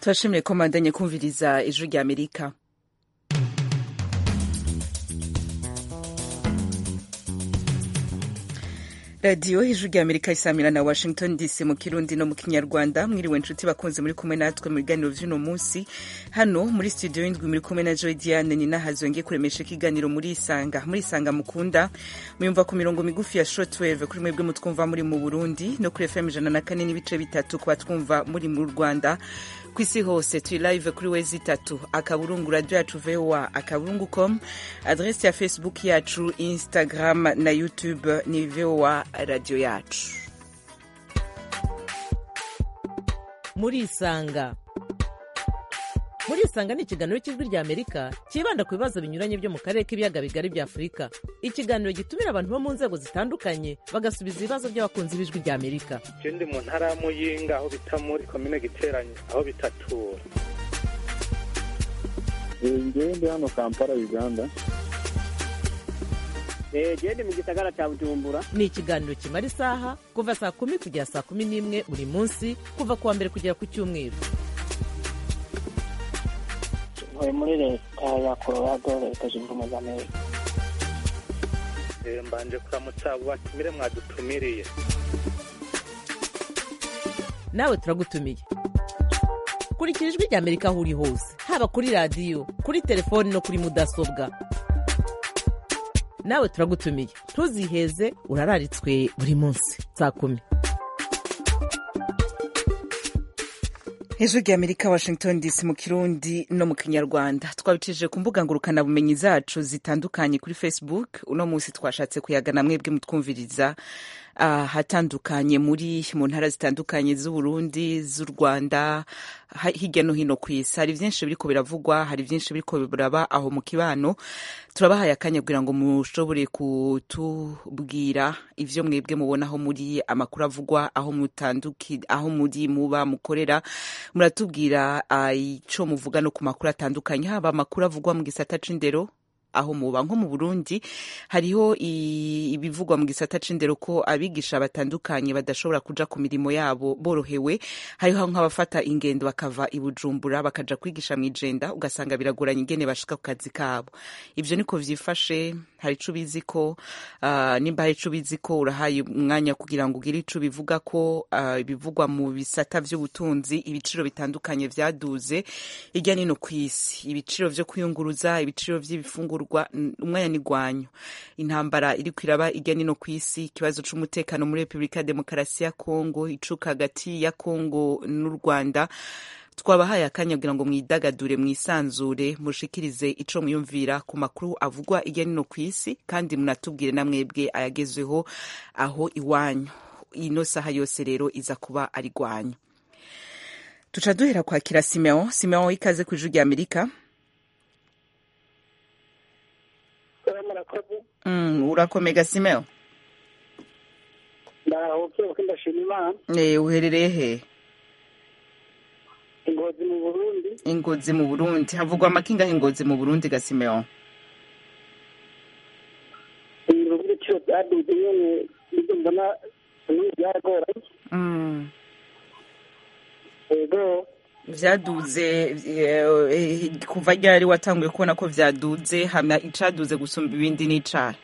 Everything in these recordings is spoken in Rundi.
turashimiye ko mandanye kumviriza ijwi rya amerika radiyo ijwi rya amerika isamira na washington dc mu kirundi no mu kinyarwanda mwiriwe nshuti bakunze muri kumwe natwe mu biganiro vy'uno munsi hano muri studio y'indwi muri kumwe na joy diane ni nahazo ngiye kuremesha ikiganiro muri isanga muri isanga mukunda muyumva ku mirongo migufi ya shortwave kuri mwebwe mutwumva muri mu burundi no kuri fm ijana na kane n'ibice bitatu ku batwumva muri mu rwanda ku isi hose turi live kuri wezi itatu akaburungu radio yacu voa akaburungu com adresi ya facebook yacu instagram na youtube ni voa radio yacu murisanga murisanga ni ikiganiro cy'ijwi rya amerika cyibanda ku bibazo binyuranye byo mu karere k'ibiyaga bigari bya afurika ikiganiro gitumira abantu bo mu nzego zitandukanye bagasubiza ibibazo by'abakunzi b'ijwi rya amerika je ndi mu ntara ya muyinga aho bita muri komine giteranye aho bitatura ngewe ndi hano kampala uganda gende mu gisagara cya bujumbura ni ikiganiro kimara isaha kuva saa kumi kugera saa kumi n'imwe buri munsi kuva ku wa mbere kugera ku cyumweru ntuye muri leta ya colorado leta zunze ubumwe za amerika Eh, mbanje kuramutsa abo batumire mwadutumiriye nawe turagutumiye kurikira ijwi rya amerika aho uri hose haba kuri radiyo kuri telefoni no kuri mudasobwa nawe turagutumiye ntuziheze urararitswe buri munsi saa kumi ijwi rya amerika washington dc mu kirundi no mu kinyarwanda twabicishije ku mbuga ngurukanabumenyi zacu zitandukanye kuri facebook uno munsi twashatse kuyagana mwebwe mutwumviriza ahatandukanye muri mu ntara zitandukanye z'uburundi z'u rwanda ha- hirya no hino ku isi hari byinshi biriko biravugwa hari byinshi biriko biraba aho mu kibano turabahaye akanya kugira ngo mushobore kutubwira ivyo mwebwe mubona aho muri amakuru avugwa aho mutanduki aho muri muba mukorera muratubwira ah, ico muvuga no ku makuru atandukanye haba amakuru avugwa mu gisata c'indero aho muba nko mu burundi hariho i- ibivugwa mu gisata c'indero ko abigisha batandukanye badashobora kuja ku mirimo yabo borohewe hariho nk'abafata ingendo bakava i bujumbura bakaja kwigisha mw'ijenda ugasanga biragoranye ingene bashika ku kazi kabo ivyo niko vyifashe hari ico ubizi ko ah, nimba hari ico ubizi ko urahaye umwanya kugira ngo ugire ico bivuga ko ah, ibivugwa mu bisata vy'ubutunzi ibiciro bitandukanye vyaduze hirya nino kw'isi ibiciro vyo kwiyunguruza ibiciro vy'ibifungurwa n- umwanya n'igwanyu intambara iriko iraba hirya nino kw'isi ikibazo c'umutekano muri repubulika ya demokarasi ya kongo icuka hagati ya kongo n'u rwanda twabahaye akanya kugira ngo mwidagadure mwisanzure mushikirize ico mwiyumvira ku makuru avugwa hirya nino kw'isi kandi munatubwire na mwebwe ayagezweho aho iwanyu ino saha yose rero iza kuba ari gwanyu tuca duhera kwakira simeon simeon ikaze ku ijwi rya amerika murakoze mm, urakomega simeon ndaruhuke kuko ndashima imana e, uherereye he ingozi mu burundi ingozi mu burundi havugwa amakinga ingozi mu burundi ga simeon ibintu by'ibiciro byaduze nyene nibyo mbona bimwe byaragoranye mm. yego vyaduze eh, eh, kuva ryari watanguye kubona ko vyaduze hama icaduze gusumba ibindi n'icahe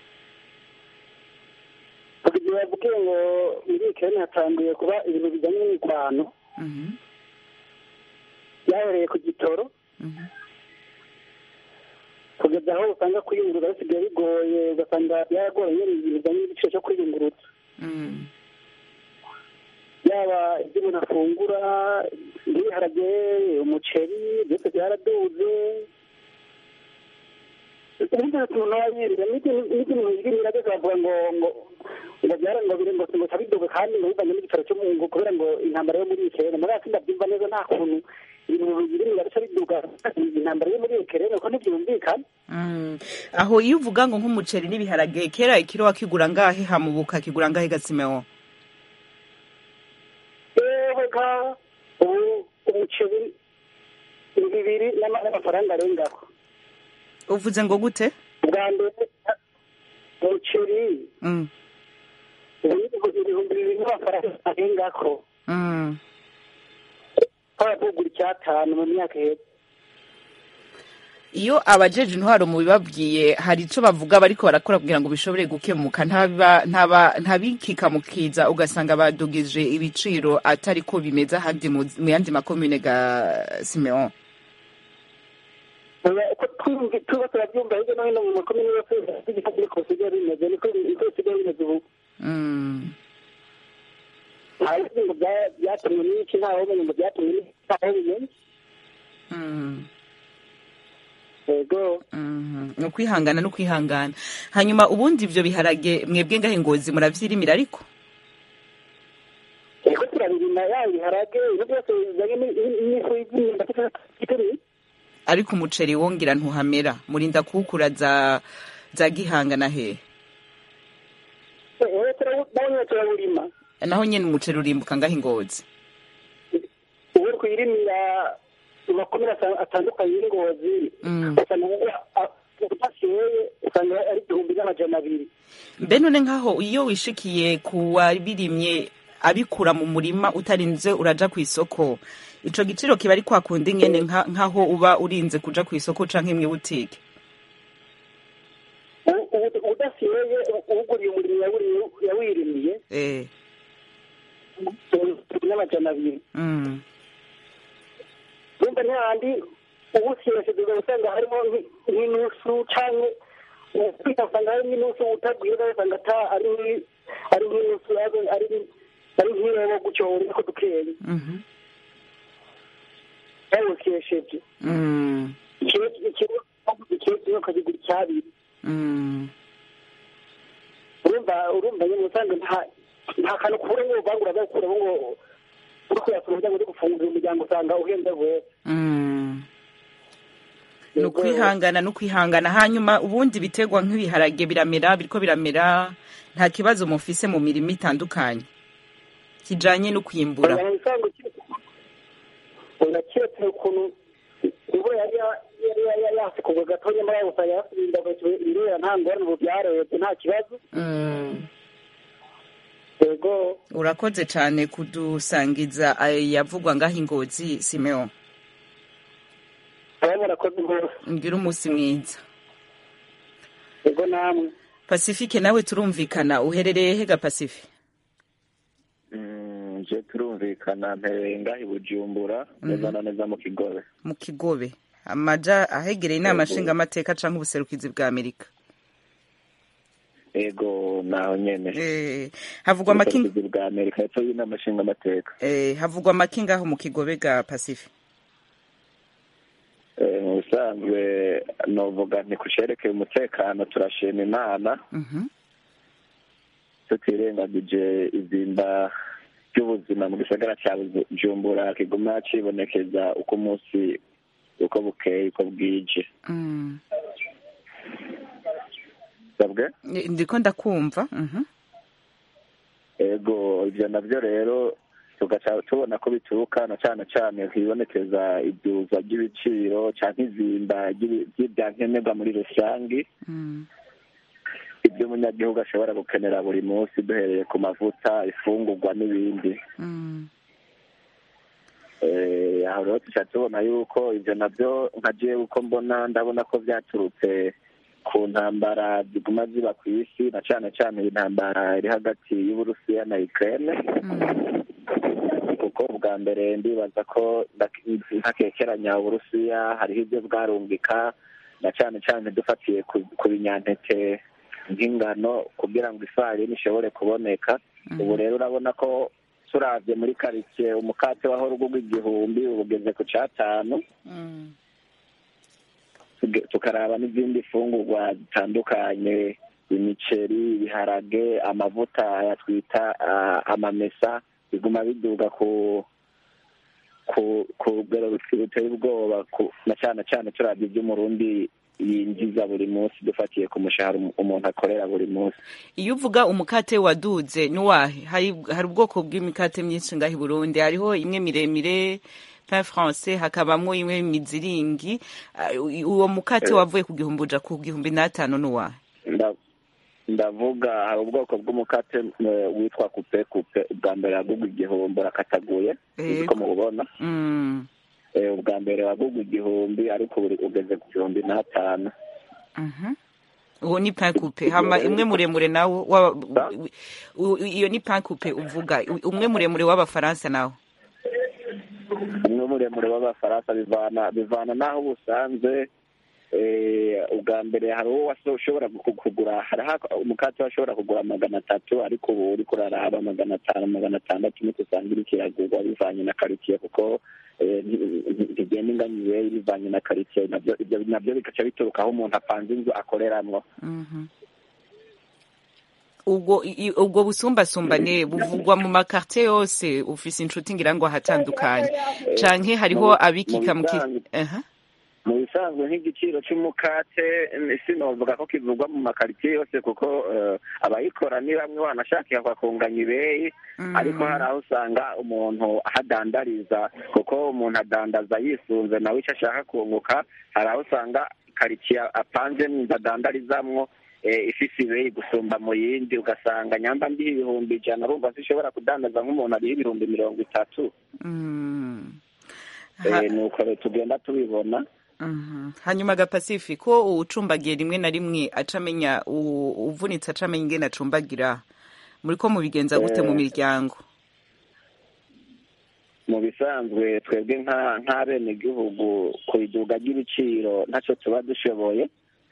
kugira bavuge ngo muri ikirere hatanguye kuba ibintu bijyanye n'imirwano Mhm, byahereye ku gitoro mhm. kugeza aho usanga kwiyunguruza bisigaye bigoye ugasanga byaragoranye nyene ibintu bijyanye n'igiciro cyo kwiyunguruza Mm. yaba ibyo umuntu afungura nk'ibiharage umuceri byose byaraduze n'ibyo tuntu wayirira n'ibintu yirira byose bavuga ngo ngo ngo byara ngo biri ngo ngo tabiduge kandi ngo bivanye n'igitaro cyo mu ngo kubera ngo intambara yo muri Ukraine muri ati ndabyumva neza nta kuntu ibintu biri bica biduga intambara yo muri Ukraine ko ntibyumvikana Mm. aho iyo uvuga ngo nk'umuceri n'ibiharage kera ikiro wakigura ngahe hamubuka kigura ngahe ga simeon yewe ka ubu umuceri ni bibiri n'ama- n'amafaranga arengaho uvuze ngo gute bwa mbere umuceri mm. ubu ni ibihumbi bibiri n'amafaranga arengako Mm. twaba tugura icyatanu mu myaka iheze iyo abajeje intwaro mu bibabwiye hari ico bavuga bariko barakora kugira ngo bishobore gukemuka ntaba ntaba ntabikika mukiza ugasanga badugije ibiciro atari ko bimeze ahandi mu mu yandi makomune ga Simeon uko twumva tuba turabyumva hirya no hino mu makomine yose igihugu niko bisigaye bimeze niko niko bisigaye bimeze ubu mm. ntawe ngo bya- byatumwe n'iki ntawe umenye ngo byatumwe n'iki ntawe ubimenye Mm. yego Mhm. ni ukwihangana no kwihangana hanyuma ubundi ivyo biharage mwebwe ngahe ngozi muravyirimira ariko yego turabirima yaba ibiharage ibintu byose bijyanye ni- ni- n'ifu y'imyumbati itari ariko umuceri wongira ntuhamera murinda kuwukura za za gihanga na hehe eee turawubonye turawurima naho nyene umuceri urimbuka ngahe ngozi ubu uri kuyirimira mu makomine asa- atandukanye y'ingozi Mm. usanga udashoye usanga ari igihumbi n'amajana abiri mbe none nkaho iyo wishikiye ku wabirimye abikura mu murima utarinze uraja ku isoko ico giciro kiba ari kwa kundi nyene nka- nkaho uba urinze kuja ku isoko canke imwe butike U- u- udashoye uguriye umurimo yawuri- yawirimiye eh igihumbi n'amajana abiri mm. urumva ntihandi uwusiresheje usanga harimo nk- nk'inusu canke kwita usanga harimo inusu utagwira usanga ata ari nki- ari nk'inusu ari ari ari nk'irobo gutyo niko dukeye Mhm. yawukesheje Mm. ikiro ikiro ikiro kimwe ukagigura icyabiri Mm. urumva urumva nyine usanga nta nta kantu kubura ngo uvangura bakuramo ngo uri kuyasura kugira ngo uri gufungura umuryango usanga uhenze rwose Mm. ni ukwihangana ni ukwihangana hanyuma ubundi biterwa nk'ibiharage biramera biriko biramera nta kibazo mufise mu mirimo itandukanye kijanye no kwimbura uraketse ukuntu ubu yari ya- yari yari yasikugwa gatonya muri abo usanga yasubiza ibirera nta ngorane ubu byarebye nta kibazo Mm. yego urakoze cane kudusangiza yavugwa ngaho ingozi simeo aba murakoze rwose ngira umunsi mwiza yego namwe pacifique nawe turumvikana uherereye hega pacifique Mm, je turumvikana mpereye ngaha i bujumbura neza na neza mu kigobe mu kigobe amaja ahegereye inama Yego. nshingamateka canke ubuserukizi bwa amerika ego naho nyene Eh, havugwa amakinga ubuserukizi bwa amerika hepfo y'inama nshingamateka eh, havugwa amakinga aho mu kigobe ga pacifique Eh, mu bisanzwe novuga nti ku cerekeye umutekano turashima imana Mhm. tutirengagije izimba ry'ubuzima mu gisagara ca bujumbura kiguma cibonekeza uko umunsi uko bukeye uko bwije Mm. sabwe Eh, ndiko ndakumva Mhm. ego ivyo navyo rero tugaca tubona ko bituruka na cane cane hibonekeza iduza ry'ibiciro canke izimba ry'ibi- ry'ivyankenerwa muri rusangi Mm. ibyo umunyagihugu ashobora gukenera buri munsi duhereye ku mavuta ifungurwa n'ibindi Mm. Eh, aho rero tuca tubona yuko ivyo navyo nka jewe uko mbona ndabona ko vyaturutse ku ntambara ziguma ziba ku isi na cane cane intambara iri hagati y'uburusiya na ukraine Mm. kuko ubwa mbere ndibaza ko ndak- ntakekeranya uburusiya hariho ibyo bwarungika na cane cane dufatiye ku ku binyantete nk'ingano kugira ngo ifarini ishobore kuboneka ubu rero urabona ko turavye muri karitsiye umukate wahora ugurwa igihumbi ubu ugeze ku catanu Mm. tuge- tukaraba n'izindi fungurwa zitandukanye imiceri ibiharage amavuta aya twita ah, amamesa biguma biduga ku ku ku rugero ruti- ruteye ubwoba ku- na cane cane turavye ivy'umurundi yinjiza buri munsi dufatiye ku mushahara umu- umuntu akorera buri munsi iyo uvuga umukate waduze nuwahe hari hari ubwoko bw'imikate myinshi ngaho i burundi hariho imwe miremire pain français hakabamwo imwe miziringi Ah, uwo mukate Eh. wavuye ku gihumbi uja ku gihumbi n'atanu nuwahe Nda- ndavuga hari ubwoko bw'umukate eh, witwa kupe kupe ubwa mbere wagugwa igihumbi urakataguye Yego. uko mububona Mm, Eh, ubwa mbere wagugwa igihumbi ariko ubu ugeze ku gihumbi n'atanu mhm. uwo ni pain coupe hama imwe muremure nawo wa- u- u- iyo ni pain coupe uvuga u- umwe muremure w'abafaransa nawo umwe muremure w'abafaransa bivana bivana n'aho uba usanze eh, ubwa mbere hari uwo waso- ushobora ku- kugura hariho umukate washobora kugura magana atatu ariko ubu uri kuraraba magana atanu magana atandatu niko usanga iriko iragurwa bivanye na karitsiye kuko eh, nti- nti- ntigenda inganiye bivanye na karitsiye nabyo ibyo nabyo bigaca bituruka aho umuntu apanze inzu akoreramwo Mhm. ubwo i- i- ubwo busumbasumbane buvugwa mu makartie yose ufise inshuti ngira ngo ahatandukanye canke hariho mu- abikika mu mu ki bisanzwe- Aha. mu bisanzwe nk'igiciro cy'umukate eh, sinovuga ko kivugwa mu makaritsiye yose kuko eh, abayikora ni bamwe wanashakira bakunganya ibeyi Mm. ariko hari aho usanga umuntu ahadandariza kuko umuntu adandaza yisunze nawe icyo ashaka kunguka hari aho usanga karitsiye apanze n'inzu adandarizamwo eh, ifise ibeyi gusumba mu yindi ugasanga nyamba ndiho ibihumbi ijana urumva zishobora kudandaza nk'umuntu ariho ibihumbi mirongo itatu Mm. Eh, Ha- nuko rero tugenda tubibona Mhm. hanyuma ga pacific ko uwucumbagiye rimwe na rimwe acamenya u- uvunitse acamenya ingene acumbagira muriko mubigenza gute mu Eh. miryango mu bisanzwe twebwe nka nk'abenegihugu ku iduga ry'ibiciro ntacyo tuba dushoboye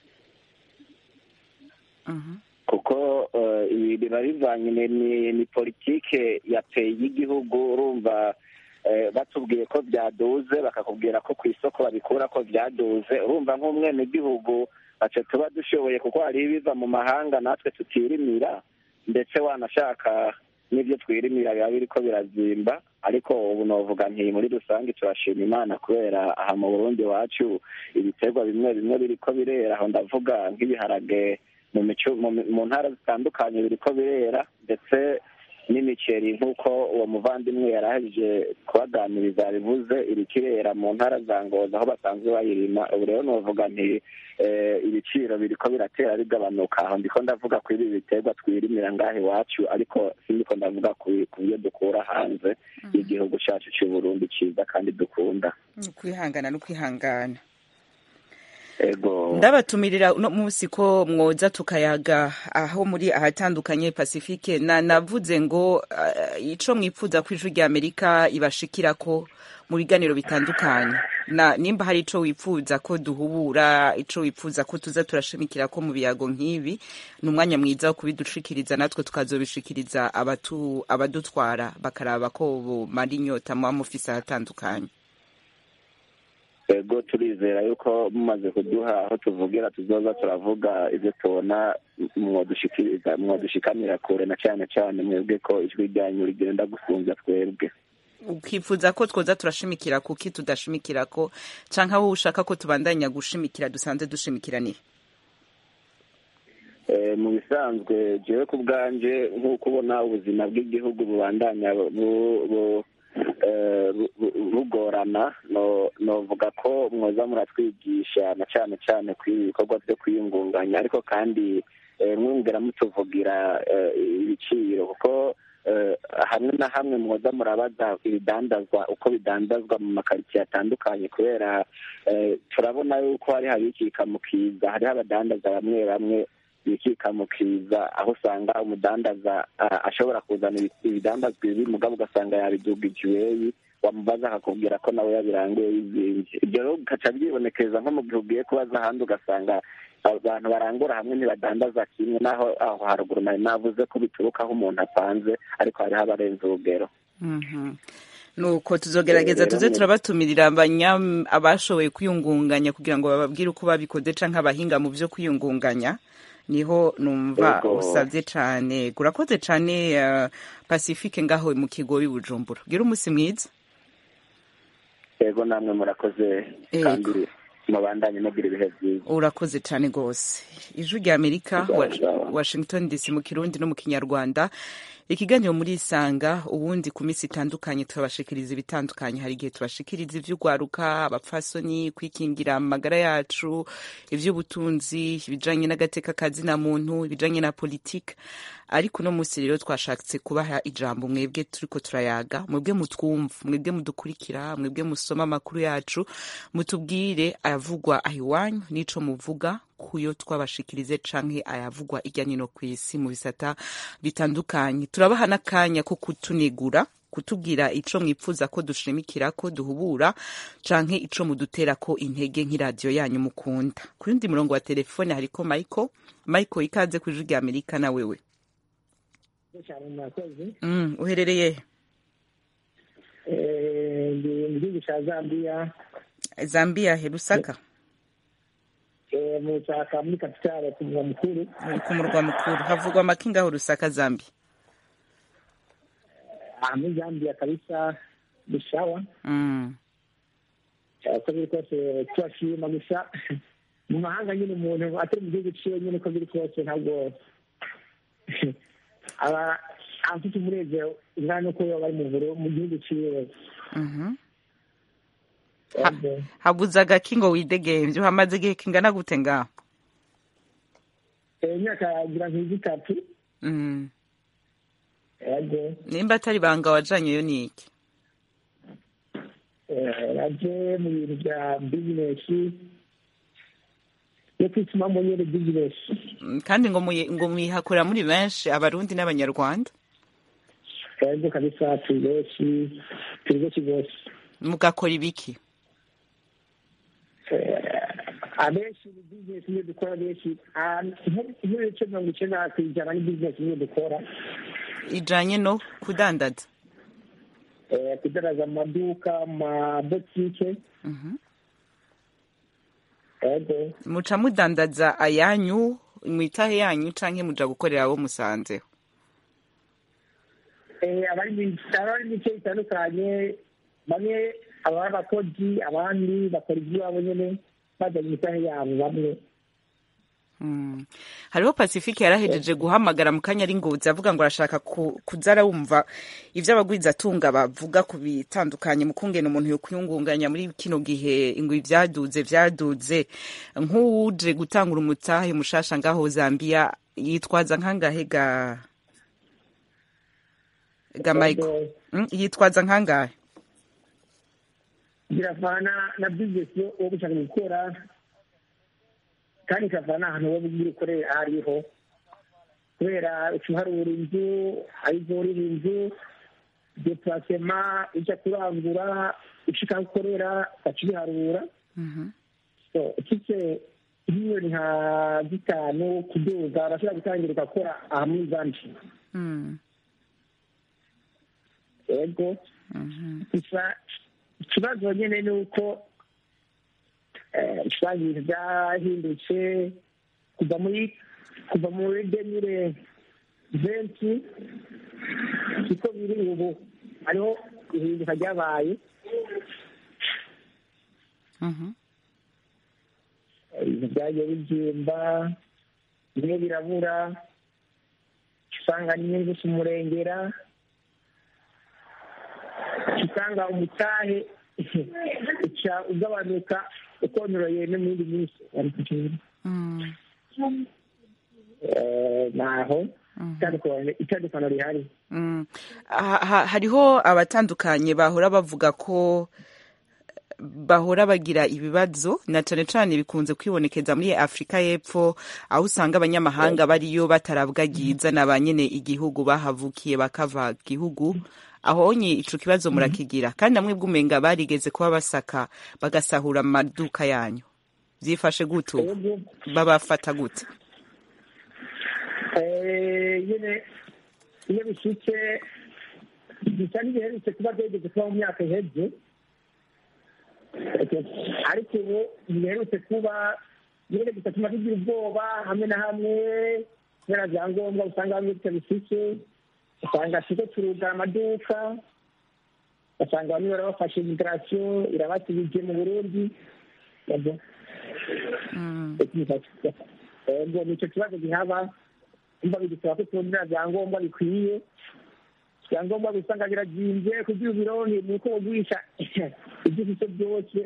Mhm. kuko eh, ibi biba bivanye ni- ni ni politike ya peyi y'igihugu urumva eh, batubwiye ko byaduze bakakubwira ko ku isoko babikura ko byaduze urumva nk'umwenegihugu ntacyo tuba dushoboye kuko hariho ibiva mu mahanga natwe tutirimira ndetse wanashaka n'ibyo twirimira biba biriko birazimba ariko ubu novuga nti muri rusange turashima imana kubera aha mu burundi iwacu ibiterwa bimwe bimwe biriko birera aho ndavuga nk'ibiharage mu mico mu mu ntara zitandukanye biriko birera ndetse n'imiceri nk'uko uwo muvandimwe yari ahejeje kubaganiriza yabivuze iriko irera mu ntara za ngoza aho basanzwe bayirima ubu rero novuga nti eh, ibiciro biriko biratera bigabanuka aho ndiko ndavuga kuri ibi biterwa twirimira ngaha iwacu ariko sindiko ndavuga ku ku byo dukura hanze y'igihugu cacu c'u Burundi ciza kandi dukunda Ni ukwihangana no kwihangana ego ndabatumirira uno munsi ko mwoza tukayaga aho muri ahatandukanye pacifique na navuze ngo uh, ico mwipfuza ko ijwi rya amerika ibashikira ko mu biganiro bitandukanye na nimba hari ico wipfuza ko duhubura ico wipfuza ko tuza turashimikira ko mu biyago nk'ibi ni umwanya mwiza wo kubidushikiriza natwe tukazobishikiriza abatu abadutwara bakaraba ko bumara inyota muba mufise ahatandukanye ego turizera yuko mumaze kuduha aho tuvugira tuzoza turavuga ibyo tubona mwodushikiriza mwadushikamira kure na cyane cyane mwebwe ko ijwi ryanyu rigenda gusunza twebwe ukifuza ko twoza turashimikira kuki tudashimikira ko canke aho ushaka ko tubandanya gushimikira dusanze dushimikiranira Eh, mu bisanzwe jewe ku bwanje nk'uko ubona ubuzima bw'igihugu bubandanya bu- bu- eh, bu- bu- bugorana no- novuga ko mwoza muratwigisha na cyane cyane ku ibikorwa byo kwiyungunganya ariko kandi eh, mwongera mutuvugira eh, ibiciro kuko eh, hamwe na hamwe mwoza murabaza ibidandazwa uko bidandazwa mu makaritsiye atandukanye kubera eh, turabona yuko hari habikika mu kiza hariho abadandaza bamwe bamwe bikika mu kiza aho usanga umudandaza ah, ashobora kuzana ibi- ibidandazwa ibi mugabo ugasanga yabidugije iweyi wamubaza akakubwira ko nawe yabiranguye yizinze ibyo rero bigaca byibonekeza nko mu gihe ugiye kubaza ahandi ugasanga abantu barangura hamwe ntibadandaza kimwe naho aho haruguru nari navuze ko bituruka aho umuntu apanze ariko hariho abarenze urugero Mhm. nuko tuzogerageza Rero tuze mu- turabatumirira abanya abashoboye kwiyungunganya kugira ngo bababwire uko babikoze canke abahinga mu vyo kwiyungunganya niho numva Yego. usavye cane urakoze cane uh, pacifique ngaho mu kigobi bujumbura gira umunsi mwiza yego namwe murakoze Yego. kandi mubandanye mugira ibihe byiza urakoze cane gose ijwi rya amerika wa- Sawa, sawa. washington dc mu kirundi no mu kinyarwanda ikiganiro muri isanga ubundi ku minsi itandukanye turabashikiriza ibitandukanye hari igihe tubashikiriza ivy'ugwaruka abapfasoni kwikingira amagara yacu ivy'ubutunzi ibijanye n'agateka kazina muntu ibijanye na politike ariko uno munsi rero twashatse kubaha ijambo mwebwe turiko turayaga mwebwe mutwumva mwebwe mudukurikira mwebwe musoma amakuru yacu mutubwire ayavugwa aho iwanyu n'ico muvuga kuyo twabashikirize canke ayavugwa irya nino kw'isi mu bisata bitandukanye turabaha n'akanya ko kutunigura kutubwira ico mwipfuza ko dushimikira ko duhubura canke ico mudutera ko intege nk'iradiyo yanyu mukunda ku yundi murongo wa telefone hariko michael michael ikaze ku ijwi rya amerika na wewe cyane mwakoze mm, uherereye Eh, ndi mu gihugu cya zambia zambia he rusaka eh, mu cyaka muri kapitale ku murwa mukuru uri ku murwa mukuru havugwa amakinga aho rusaka zambia aha muri zambia kabisa ni sawa mm. uko biri kose turashima gusa mu mahanga nyine umuntu atari mu gihugu ciwe nyine uko biri kose ntabwo aba afite umunezero ungana n'uko baba bari mu buro mu gihugu ciwe mhm Ha- habuze agakingo widegemvye hamaze igihe kingana gute ngaho imyaka yagira nk'izi itatu mm. yego nimba atari banga wajanyeyo ni iki naje mu bintu bya bizinesi yo kwitumamo nyine bizinesi Mm, kandi ngo muyi- ngo muyihakorera muri benshi abarundi n'abanyarwanda yego kabisa turi benshi turi benshi rwose mugakora ibiki Eh, abenshi ni bizinesi niyo dukora benshi Ah, nk- nk'ibice mirongo icyenda ku ijana ni bizinesi niyo dukora ijanye no kudandaza Eh, kudaraza mu maduka mu mabotike Mhm. yego muca mudandaza ayanyu mwitahe yanyu canke muja gukorera abo musanzeho Eh, abari mu- abari mu bice bitandukanye bamwe abari abakozi abandi bakora iby'iwabo nyine bazanye imitahe yabo bamwe Mm. hariho pacifique yarahejeje guhamagara mu kanya ari ngozi avuga ngo arashaka ku- kuza arawumva ivyo abagwizatunga bavuga ku bitandukanye mu kungena umuntu yokwiyungunganya muri kino gihe ngo ivyaduze vyaduze nk'uwuje gutangura umutahe mushasha ngaho zambia yitwaza nkangahe ga ga michael Mm, yitwaza nkangahe biravana na bizinesi yo wo gushaka gukora kandi ikavana n'ahantu wowe ugiye ukorera aho ariho kubera uca uharura inzu arizo urira inzu depurasema ujya kurangura ushika aho ukorera ugaca ubiharura Mhm. So, ufite miliyoni nka zitanu kuduga urashobora gutangira ugakora aha muri zanshi Mm. yego Mhm. gusa ikibazo nyine ni uko eh, usanga ibintu byahindutse kuva muri kuva muri demire venti siko biri ubu hariho ihinduka ryabaye Mhm. ibintu byagiye bibyimba bimwe birabura usanga n'inyungu si umurengera usanga umutahe uca ugabanuka ukonyoroye no mu yindi minsi bari kugenda Mm. Eh, naho itandukanye- itandukano rihari Mm. Ha- ha- hariho abatandukanye bahora bavuga ko bahora bagira ibibazo na cane cane bikunze kwibonekeza muri afurika y'epfo aho usanga abanyamahanga bariyo batarabwagiza na ba nyene igihugu bahavukiye bakava gihugu ahonye ico kibazo murakigira kandi namwe bw'umenga barigeze kuba basaka bagasahura amaduka yanyu vyifashe gute ubu Yego. babafata gute Eh, nyine iyo bishitse bisa n'ibiherutse kuba byegeze kuba mu myaka iheze ariko ubu ntibiherutse kuba nyine bigatuma tugira ubwoba hamwe na hamwe kubera byangombwa usanga bamwe bitabifite usanga siko turugara amaduka ugasanga bamwe barabafashe imigarasiyo irabasubije mu burundi yego Mm. yego nicyo kibazo gihaba umva bidusaba ko turondera byangombwa bikwiye ibyangombwa usanga biragimbye kugira ubironke ni uko ugurisha ibyo ufite byose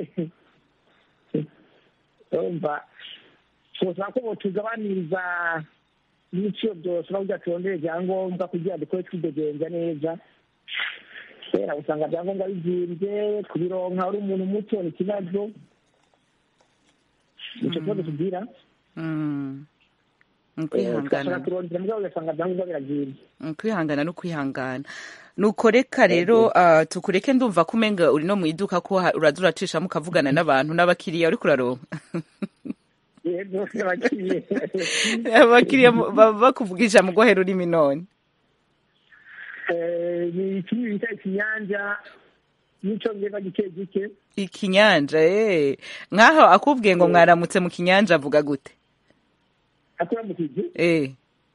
urumva twosaba ko botugabaniriza n'ibiciro byose no kugira turondere ibyangombwa kugira dukore twidegenza neza kubera usanga ibyangombwa bigimbye kubironka uri umuntu muto ni ikibazo nicyo kibazo tugira Mm. Ni tugashaka ukwihangana kurondera mugabo ugasanga ibyangombwa biragimbye ni ukwihangana no kwihangana nuko reka rero ah, tukureke ndumva ko umenga uri no mu iduka ko ha- uraza uracishamo ukavugana n'abantu n'abakiriya uriko uraronka yego abakiriye abakiriya mu- baba bakuvugisha mu rwohe rurimi none Eh, ni ikindi bita ikinyanja n'icyongereza gike gike ikinyanja eh nkaho akubwiye ngo mwaramutse mu kinyanja avuga gute akuramukije eh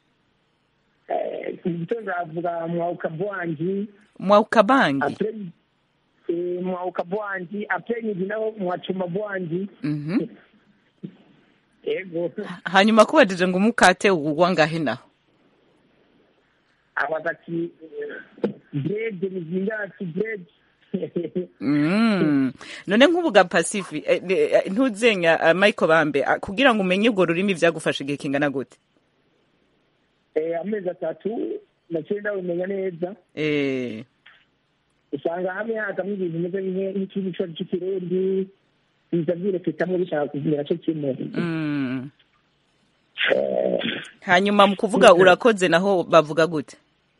mu gitondo avuga mwauka bwanji mwauka bangi apre eh, mwauka bwanji apre nyiji naho mwachuma bwanji mhm yego hanyuma kubajije ngo umukate ugugwa ngahe naho abaza ati bread mizinga ati bread Mm. none nk'ubu ga pacifi eh, eh, ntuzenya uh, michael bambe ah, kugira ngo umenye urwo rurimi vyagufasha igihe kingana gute Eh, amezi atatu naciye ndabimenya neza eh usanga hamwe hazamo ibintu bimeze nk'e- nk'ikindi cyo cy'ikirundi biza byireketamwo bishaka kuvumira cyo kimwe mm. Eh, hanyuma mu kuvuga urakoze naho bavuga gute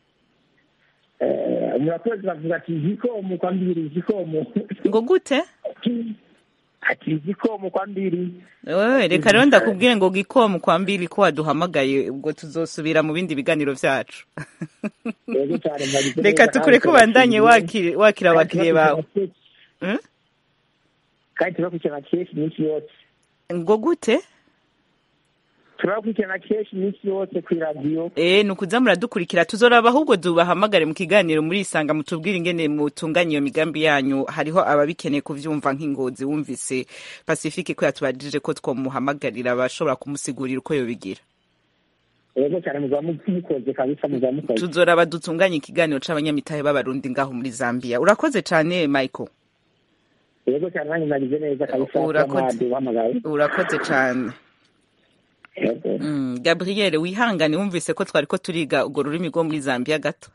eh, murakozi bavuga ati igikomo kwa mbiri igikomo ngo gute ati igikomo kwa mbiri wewe reka rero ndakubwire ngo gikomu kwa mbili ko waduhamagaye ubwo tuzosubira mu bindi biganiro vyacu yego cyane mwagize reka neza, tukure ko kandi bandanye turabashimiye. wakira wakira Kandi abakiriye bawe turakurikirana kenshi- Mm? kandi turakurikirana kenshi iminsi yose ngo gute turakurikirana kenshi iminsi yose ku iradiyo Eh, ni ukuza muradukurikira tuzoraba ahubwo dubahamagare mu kiganiro murisanga mutubwire ingene mutunganya iyo migambi yanyu hariho ababikeneye kuvyumva nk'ingozi wumvise pacifique ko yatubajije ko twomuhamagarira abashobora kumusigurira uko yobigira yego cyane muzaba mukoze kabisa muzaba mukoze tuzoraba dutunganye ikiganiro c'abanyamitahe b'abarundi ngaho muri zambia urakoze cane michael yego cyane nanjye mwagize neza kabisa Urakoze. uhamagaye urakoze cane yego Mm, Gabriel wihangane wumvise ko twari ko turiga urwo rurimi rwo muri Zambia gato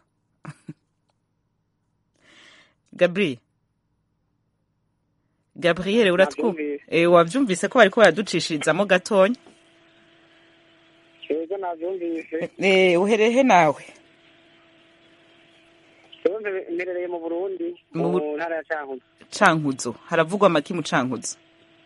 Gabriel Gabriel uratwumva Navyumvise. eh wavyumvise ko bariko baraducishirizamo gatonya yego navyumvise eh uherehe nawe rero mbe- mberereye mu burundi Mu mu Bu- ntara ya cankuzo cankuzo haravugwa amaki mu cankuzo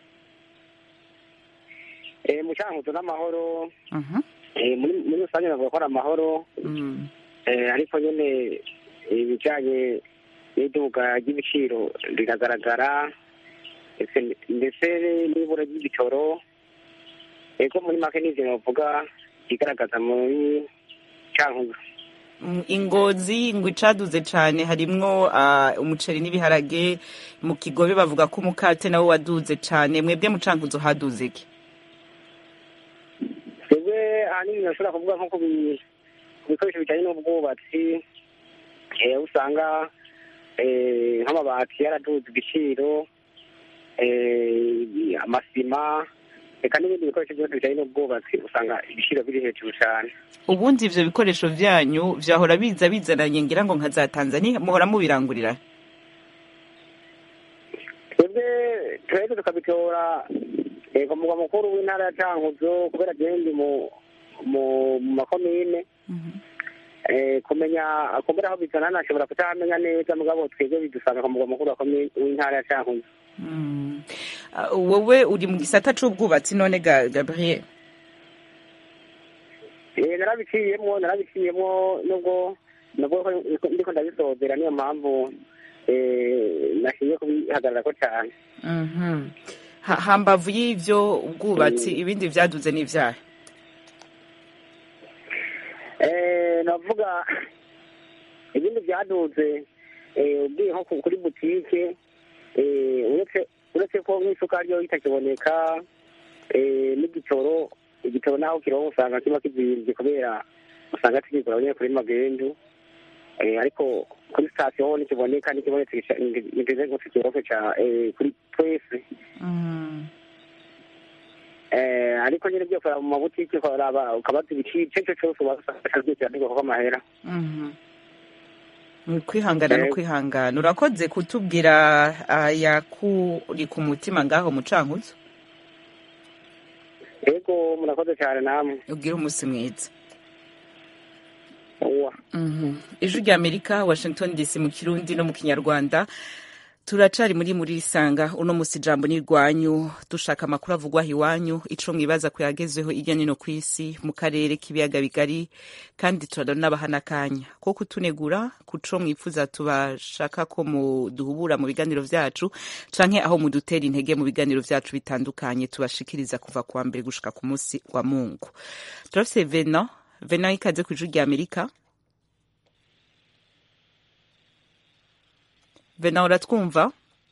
Eh, mu cankuzo n'amahoro Mhm eh, muri muri rusange navuga ko ari amahoro mm. eh, ariko nyene ibijanye n'iduga ry'ibiciro riragaragara ndetse- ndetse n'ibura ry'igitoro ego muri make n'ivyo novuga igaragaza muri cankuzo Mm, ingozi ngo icaduze cane harimwo ah, umuceri n'ibiharage mu kigobe bavuga ko umukate nawo waduze cane mwebwe mu cankuzo haduze iki twebwe ahanini nashobora kuvuga nko ku bi- ku bikoresho bijyanye n'ubwubatsi eh, usanga eh, nk'amabati yaraduze igiciro eh, amasima reka n'ibindi bikoresho byose bijyanye n'ubwubatsi usanga ibiciro biri hejuru cyane ubundi ivyo bikoresho vyanyu vyahora biza bizananye ngira ngo nka za tanzania muhora mubirangurira twebwe twebwe tukabitora eh, ku mugwa mukuru w'intara ya cankuzo kubera gendi mu mu mu makomine eh, kumenya kumbura aho bizana nashobora kutahamenya neza mugabo twebwe bidusanga ku mugwa mukuru wa komine w'intara ya cankuzo Mm. Ah, wowe uri mu gisata c'ubwubatsi none ga gabriel Eh, narabiciyemwo narabiciyemwo nubwo nubwo ko- ndiko ndabisozera niyo mpamvu eh, nashingiye kubihagararako cane Mhm. Ha- hambavu y'ivyo ubwubatsi ibindi vyaduze n'ivyahe Eh, navuga ibindi byaduze eh, ugiye nko ku- kuri butike eh, uretse uretse ko nk'isukari yo itakiboneka eh, n'igitoro igitoro naho kironka usanga kiba kizimvye kubera usanga tukigura nyine kuri magendu Eh, ariko kuri sitasiyo ho nikiboneka nikibonetse nigeze ngo tukiroke ca eh, kuri twese Mhm. Eh, ariko nyine byo kuraba mu mabutike ukaraba ukabaza ibiciro icyo cyo cyose ubasanga byose birandikwa kuko amahera Mhm. Ni kwihangana no Yego. kwihangana urakoze kutubwira ayakuri ku mutima ngaho mucankuzo yego murakoze cyane namwe ubwire umunsi mwiza uwa Mhm. ijwi rya amerika washington dc mu kirundi no mu kinyarwanda turacari muri muri isanga uno musi ijambo ni rwanyu dushaka amakuru avugwa aho iwanyu ico mwibaza ko yagezeho irya nino ku isi mu karere k'ibiyaga bigari kandi turanabaha n'akanya ko kutunegura kuco mwifuza tubashaka ko muduhubura mu biganiro vyacu canke aho mudutera intege mu biganiro vyacu bitandukanye tubashikiriza kuva kuwa mbere gushika ku musi wa mungu turafise vena vena ikaze ku ijwi rya amerika vena uratwumva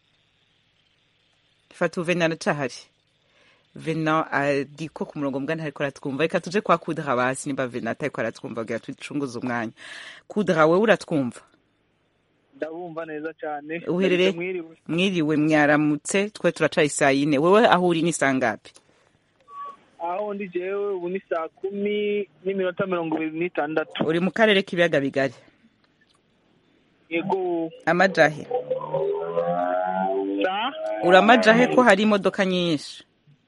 fata vena aracahari vena ariko ku murongo mbwa ntariko aratwumva reka tuje kwa kudra basi nimba vena atariko aratwumva kugira tucunguze umwanya kudra wewe uratwumva ndabumva neza cyane Uherereye? mwiriwe mwiriwe mwaramutse twe turacaye saa yine wewe aho uri ni saa ngapi aho ndi jewe ubu ni saa kumi n'iminota mirongo ibiri n'itandatu uri mu karere k'ibiyaga bigari yego amajahe sa uri amajahe ko hari imodoka nyinshi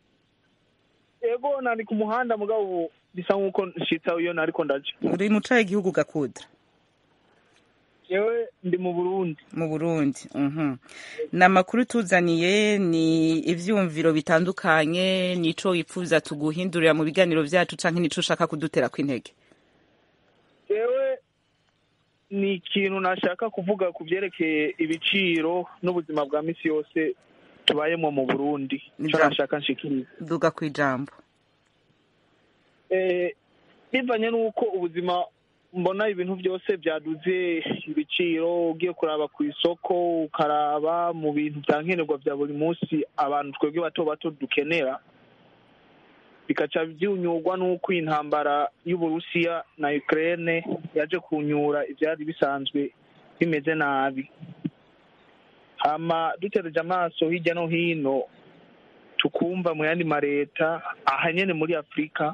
yego nari ku muhanda mugabo ubu bisa nk'uko nshitsa iyo nariko ndaja uri mu cahe igihugu gakudra yewe ndi mu burundi mu burundi mhm ni amakuru tuzaniye ni ivyumviro bitandukanye nico wifuza tuguhindurira mu biganiro vyacu canke nico ushaka kudutera kw'intege yewe ni ikintu nashaka kuvuga ku byerekeye ibiciro n'ubuzima bwa misi yose tubayemo mu burundi ico Ija- nashaka nshikiriza duga kw'ijambo Eh, bivanye n'uko ubuzima mbona ibintu byose byaduze ibiciro ugiye kuraba ku isoko ukaraba mu bintu bya nkenerwa bya buri munsi abantu twebwe bato bato dukenera bikaca byunyurwa n'uko intambara y'uburusiya na ukraine yaje kunyura ibyari bisanzwe bimeze nabi hama dutereje amaso hirya no hino tukumva mu yandi mareta aha nyene muri afurika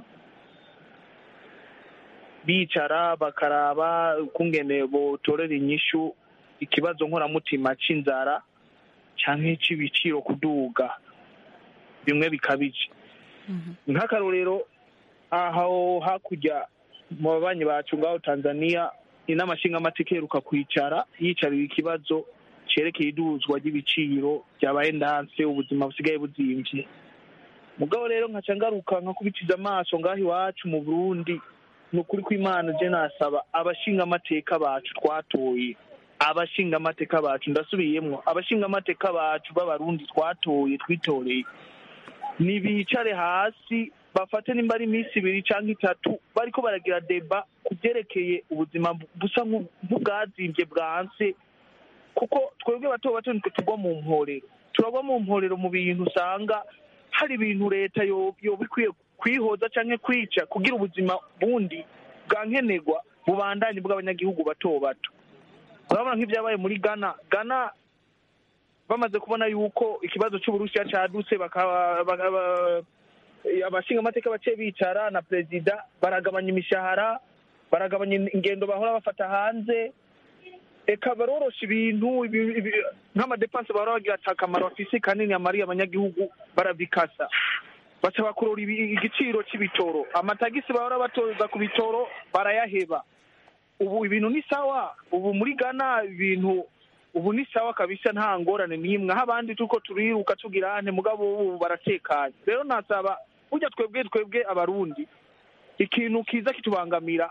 bicara bakaraba ukungene botorera inyishu ikibazo nkoramutima c'inzara canke c'ibiciro kuduga bimwe bikabije nk'akarorero aho hakurya mu babanyi bacu ngaho tanzania inama nshingamateka iheruka kwicara yicarira ikibazo cerekeye iduzwa ry'ibiciro vyabaye ndanse ubuzima busigaye buzimvye mugabo rero nkaca ngaruka nkakubitiza amaso ngaho iwacu mu burundi ni ukuri kw'imana je nasaba abashingamateka bacu twatoye abashingamateka bacu ndasubiyemwo abashingamateka bacu b'abarundi twatoye twitoreye nibicare hasi bafate nimba ari iminsi ibiri canke itatu bariko baragira deba ku vyerekeye ubuzima bu- busa nk'u- nk'ubwazimvye bwanse kuko twebwe bato bato nitwe tugwa mu mporero turagwa mu mporero mu bintu usanga hari ibintu leta yo- yoba ikwiye kwihoza canke kwica kugira ubuzima bundi bwa nkenerwa bubandanye bw'abanyagihugu bato bato urabona nk'ibyabaye muri ghana ghana bamaze kubona yuko ikibazo c'uburusiya cadutse bakaba bakaba- abashingamateka bace bicara na perezida baragabanya imishahara baragabanya ingendo bahora bafata hanze eka barorosha ibintu ibi- ibi- nk'amadepanse bahora bagira ati akamaro bafise kanini amariye abanyagihugu barabikasa baca bakurura ibi- igiciro c'ibitoro amatagisi bahora batoza ku bitoro barayaheba ubu ibintu ni sawa ubu muri ghana ibintu ubu ni sawa kabisa nta ngorane n'imwe aho abandi tuko turiruka tugira ante mugabo ubu baratekanye rero nasaba burya twebwe twebwe abarundi ikintu kiza kitubangamira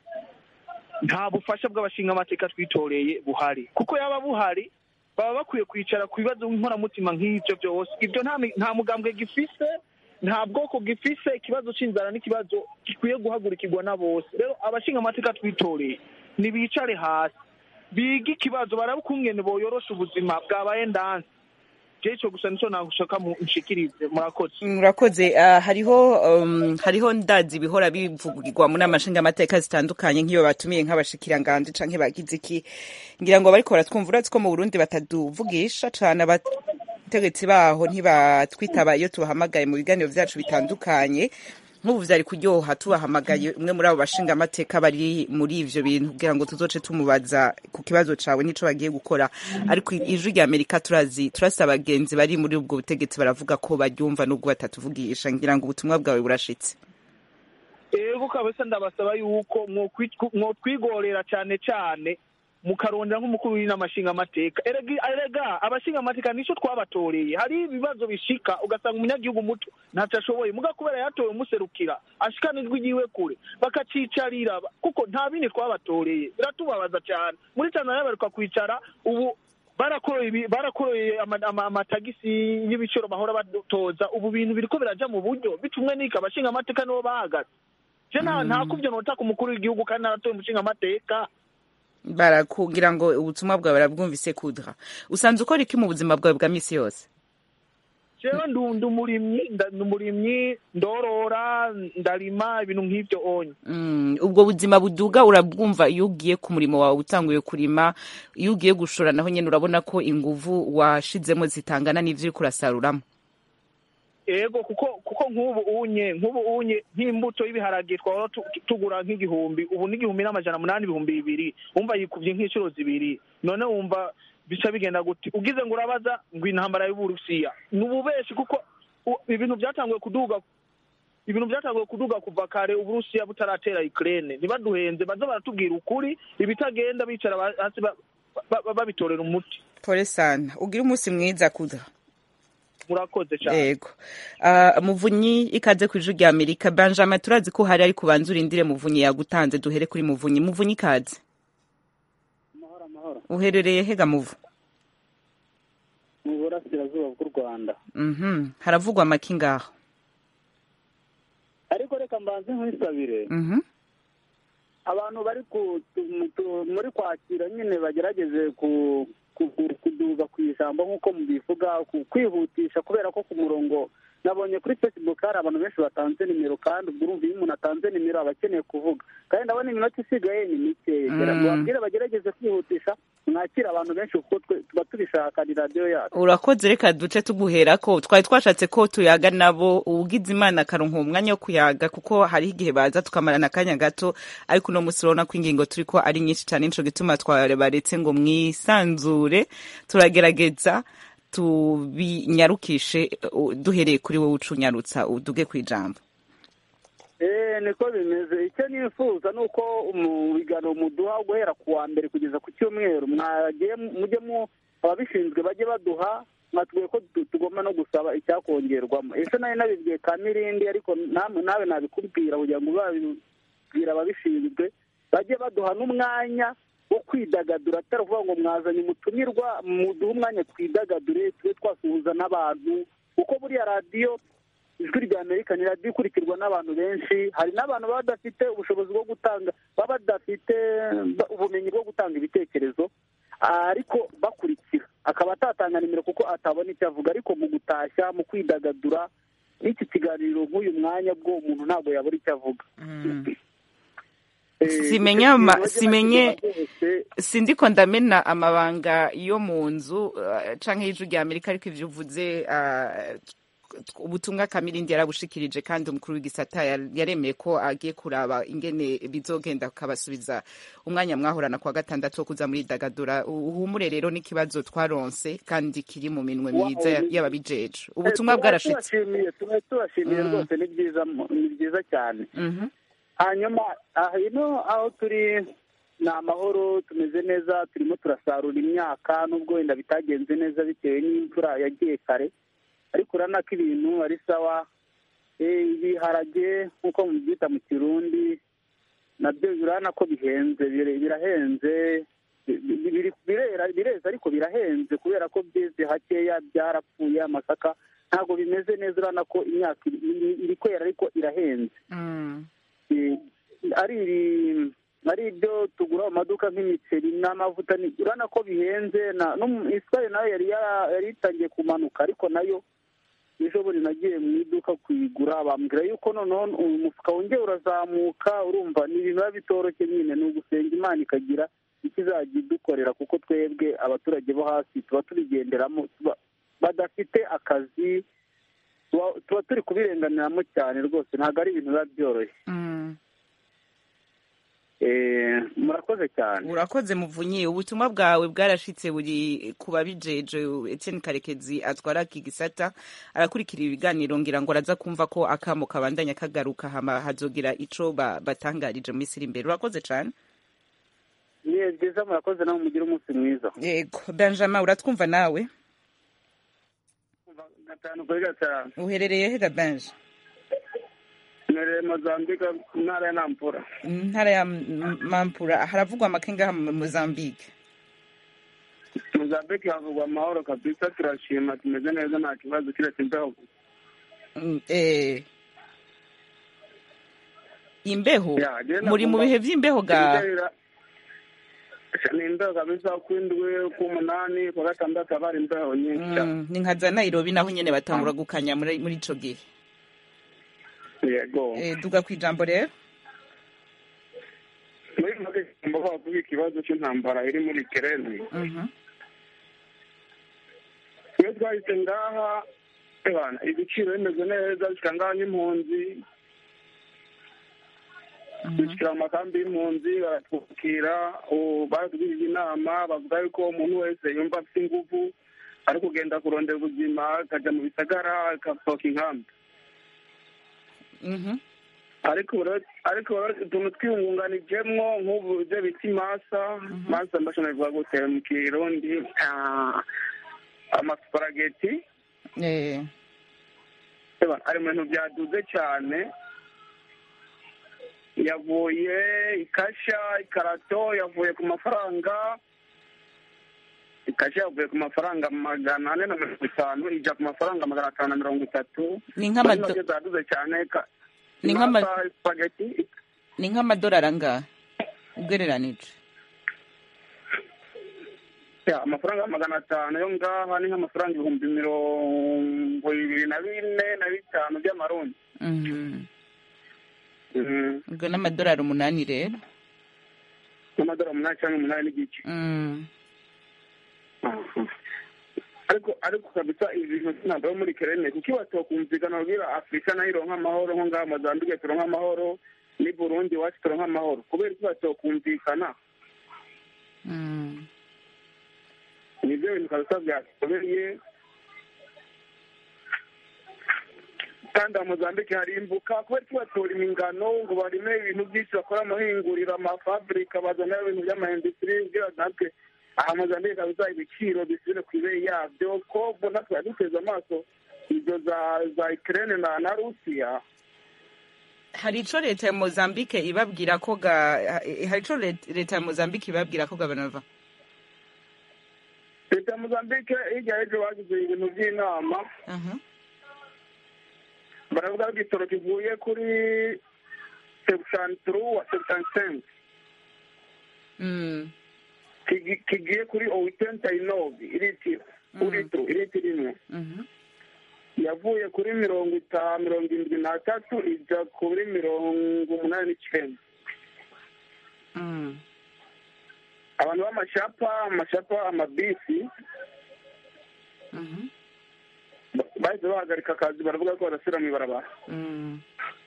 nta bufasha bw'abashingamateka twitoreye buhari kuko yaba buhari baba bakwiye kwicara ku bibazo nkoramutima nk'ibyo byose ibyo nta mi- nta mugambwe gifise nta bwoko gifise ikibazo c'inzara n'ikibazo gikwiye guhagurikirwa na bose rero abashingamateka twitoreye nibicare hasi bige ikibazo barabe ukungene boyorosha ubuzima bwabaye ndanse je ico gusa nico nashaka mu- nshikirize murakoze murakoze Ah, hariho um, hariho ndazi bihora bivugirwa mu nama nshingamateka zitandukanye nk'iyo batumiye nk'abashikiranganji canke bagize iki ngira ngo bariko baratwumva urazi ko mu burundi bataduvugisha cane abategetsi baho ntibatwitaba iyo tubahamagaye mu biganiro vyacu bitandukanye nk'ubu vyari kuryoha tubahamagaye umwe muri abo bashingamateka bari muri ivyo bintu kugira ngo tuzoce tumubaza ku kibazo cawe n'ico bagiye gukora ariko ijwi rya amerika turazi turasi abagenzi bari muri ubwo butegetsi baravuga ko baryumva n'ubwo batatuvugisha ngira ngo ubutumwa bwawe burashitse ego kabisa ndabasaba yuko mwokwi- mwotwigorera cane cane mukarondera nk'umukuru w'inama nshingamateka erega erega abashingamateka nico twabatoreye hari ibibazo bishika ugasanga umunyagihugu muto ntacyo ashoboye muga kubera yatowe umuserukira ashikana ijwi ryiwe kure bakacicarira kuko nta bindi twabatoreye biratubabaza cyane muri tanzania baruka kwicara ubu barakoroye ibi- barakoroye ama- ama- amatagisi y'ibiciro bahora batoza ubu bintu biriko biraja mu buryo bitumwe n'iki abashingamateka nibo bahagaze je nta nta kuvyo notaka umukuru w'igihugu kandi naratoye umushingamateka barakugira ngo ubutumwa bwawe barabwumvise kudra usanze ukora iki mu buzima bwawe bwa misi yose jewe ndu ndi umurimyi nda- ndi umurimyi ndorora ndarima ibintu nk'ivyo onye Mm, ubwo buzima buduga urabwumva iyo ugiye ku murimo wawe utanguye kurima iyo ugiye gushora naho nyene urabona ko inguvu washizemo zitangana n'ivyo uriko urasaruramo ego kuko kuko nk'ubu unye nk'ubu unye nk'imbuto y'ibiharage twahora tu- tugura nk'igihumbi ubu n'igihumbi n'amajana munani ibihumbi bibiri wumva yikuvye nk'inshuro zibiri none wumva bica bigenda guti ugize ngo urabaza ngo intambara y'uburusiya ni ububeshi kuko u- ibintu byatanguye kuduga ibintu byatanguye kuduga kuva kare uburusiya butaratera ukraine ntibaduhenze baza baratubwira ukuri ibitagenda bicara ba- hasi ba- ba- ba- babitorera umuti pole sana ugira umunsi mwiza kudra murakoze cyane yego Ah, muvunyi ikaze ku ijwi rya amerika benjamin turazi ko hari ariko ubanza urindire muvunyi yagutanze duhere kuri muvunyi muvunyi ikaze amahoro amahoro uherereye hega muvu mu burasirazuba bw'u rwanda Mhm. haravugwa amaki ngaho ariko reka mbanze nkwisabire Mhm. abantu bari ku tu- tu- muri kwakira nyine bagerageze ku ku- ku- kuduga ku ijambo nk'uko mubivuga ku- kwihutisha kubera ko ku murongo nabonye kuri facebook hari abantu benshi batanze nimero kandi ubwo urumva iyo umuntu atanze nimero aba akeneye kuvuga kandi ndabona iminota isigaye ni mikeya Mm. babwire bagerageze kwihutisha mwakira abantu benshi kuko twe tuba tubishaka ni radiyo yacu urakoze reka duce tuguhera ko twari twashatse ko tuyaga nabo ugize imana akaronka umwanya wo kuyaga kuko hariho igihe baza tukamarana akanya gato ariko uno munsi urabona ko ingingo turi ko ari nyinshi cyane nico gituma twabaretse ngo mwisanzure turagerageza tubinyarukishe uh, duhereye kuri wowe ucunyarutsa uduge ku ijambo Eh, niko bimeze icyo nifuza ni uko mu biganiro muduha guhera ku wa mbere kugeza ku cyumweru mwagiye mujye mu ababishinzwe bajye baduha mwatubwiye ko tu- tugomba no gusaba icyakongerwamo ejo nari nabibwiye ka mirindi ariko namwe nawe nabikubwira kugira ngo babibwira ababishinzwe bajye baduha n'umwanya wo kwidagadura atari ukuvuga ngo mwazanye umutumirwa muduhe umwanya twidagadure tube twasuhuza n'abantu kuko buriya radiyo ijwi rya amerika ni radiyo ikurikirwa n'abantu benshi hari n'abantu baba badafite ubushobozi bwo gutanga baba badafite ba- ubumenyi bwo gutanga ibitekerezo ariko bakurikira akaba atatanga nimero kuko atabona icyo avuga ariko mu gutashya mu kwidagadura n'iki kiganiro nk'uyu mwanya bwo umuntu ntabwo yabura icyo avuga Eh, Simenya icyo ma- kintu bajye simenye- bakiduha rwose. sindiko ndamena amabanga yo mu nzu uh, canke y'ijwi rya amerika ariko ivyo uvuze uh, t- ubutumwa kamirindi yarabushikirije kandi umukuru w'igisata yar- yaremeye ko agiye kuraba ingene bizogenda akabasubiza umwanya mwahorana kwa gatandatu wo kuza muri dagadura uhumure rero n'ikibazo twaronse kandi kiri mu minwe myiza ya- y'ababijeje ubutumwa Eh, tuba bwarashitse tubashimiye tuba tubashimiye Mm. rwose ni byiza mu- ni byiza cyane Mhm. hanyuma aha ino aho turi ni amahoro tumeze neza turimo turasarura imyaka nubwo wenda bitagenze neza bitewe n'imvura yagiye kare ariko urabona ko ibintu ari sawa Eh, ibiharage nk'uko mubyita mu kirundi nabyo urabona ko bihenze bire- birahenze Bi- bi- biri- birera bireza ariko birahenze kubera ko byeze hakeya byarapfuye amasaka ntabwo bimeze neza urabona ko imyaka iri- iri- iri kwera ariko irahenze Mm. Eh, ari iri- ari ari ibyo tugura mu maduka nk'imiceri n'amavuta ni- urabona ko bihenze na no mu- isukari nayo yari yara- yari itangiye kumanuka ariko nayo ejo bundi nagiye mu iduka kuyigura bambwira yuko noneho uyu mufuka wongeye urazamuka urumva ni ibintu biba bitoroshye nyine ni ugusenga imana ikagira icyo izajya idukorera kuko twebwe abaturage bo hasi tuba tubigenderamo tuba- badafite akazi tuba- tuba turi kubirenganiramo cyane rwose ntabwo ari ibintu biba byoroshye Mm. Eh, murakoze cyane urakoze muvunyi ubutumwa bwawe bwarashitse buri ku babijeje Etienne Karekezi atwara iki gisata arakurikira ibiganiro ngira ngo araza kumva ko akamo kabandanya kagaruka hama hazogira ico ba- batangarije mu minsi iri imbere urakoze cane ni byiza murakoze nawe mugire umunsi mwiza yego benjamin uratwumva nawe gatanu kuri gatanu uherereye he gabenje mwereye mozambike ntara ya nampura ntara ya M- mampura haravugwa amakenga mu mozambique mozambike havugwa amahoro kabisa turashima tumeze neza nta kibazo kiretse imbeho Mm, eh. imbeho Ya, je muri mu nagomba- bihe vy'imbeho ga Ibitera- ni imbeho kabisa kw'indwi k'umunani kwa gatandatu haba hari imbeho nyinshi cyane Mm, ni nka za nairobi naho nyene batangura gukanya muri muri ico gihe yego Eh, duga kwijambo rero muri make ngomba kuvuga ikibazo cy'intambara iri muri kereni Mhm. iyo twahise ngaha ebana ibiciro bimeze neza bishika ngaha nk'impunzi dushyira mu makambi y'impunzi baratwakira ubu baratugirije inama bavuga yuko umuntu wese yumva afite ingufu ari kugenda kurondera ubuzima akajya mu bisagara agasohoka inkambi Mhm. ariko rero- ariko rero utuntu twiyungunganijemwo nk'ubu ibyo bita imasa masa mbashobora bivuga gute mu kirundi ah, amasuparageti Eh, Eba, ari mu bintu byaduze cyane yavuye ikasha ikarato yavuye ku mafaranga ikasha yavuye ku mafaranga magana ane na mirongo itanu ijya ku mafaranga magana atanu na mirongo itatu Ni nk'amado- Muri make zaduze cyane ka- Ni nk'ama- imasa, spaghetti ni nk'amadolari angahe ugereranije ya amafaranga magana atanu yo ngaha ni nk'amafaranga ibihumbi mirongo ibiri na bine na bitanu by'amarundi Mhm. Mhm. ubwo n'amadolari umunani rero n'amadolari umunani cyangwa umunani n'igice Mm. ariko ariko kabisa ibi bintu ntabwo muri kerene kuko iyo batokumvikana babwira afurika nayo ironka amahoro nko ngaha mozambike turonka amahoro ni burundi iwacu turonka amahoro kubera ko batokumvikana Mm. nibyo bintu kabisa byatubereye kandi aha mozambike harimbuka kubera ko batora imingano ngo barime ibintu byinshi bakora amahinguriro amafaburika bazana ibintu by'amahindusitiri kugira natwe aha mozambike kabisa ibiciro bisubire ku ibeyi yabyo ko mbona twari duteze amaso ibyo za za ikirere na na rusiya hari ico leta ya mozambique ibabwira ko ga eh, hari ico let- leta ya mozambique ibabwira ko gabanava leta ya mozambike hirya y'ejo bagize ibintu by'inama Mhm. baravuga ko igitoro kivuye kuri sebushani turu wa sebushani sense Mm. kigi- kigiye kuri owitenta inovi iritiro uritiro iritiro imwe Mhm. yavuye kuri mirongo itanu mirongo irindwi n'atatu ijya kuri mirongo umunani n'icyenda Mm. abantu b'amashapa amashapa amabisi Mhm. ba- bahise bahagarika akazi baravuga ko badasubira mu ibarabara Mm.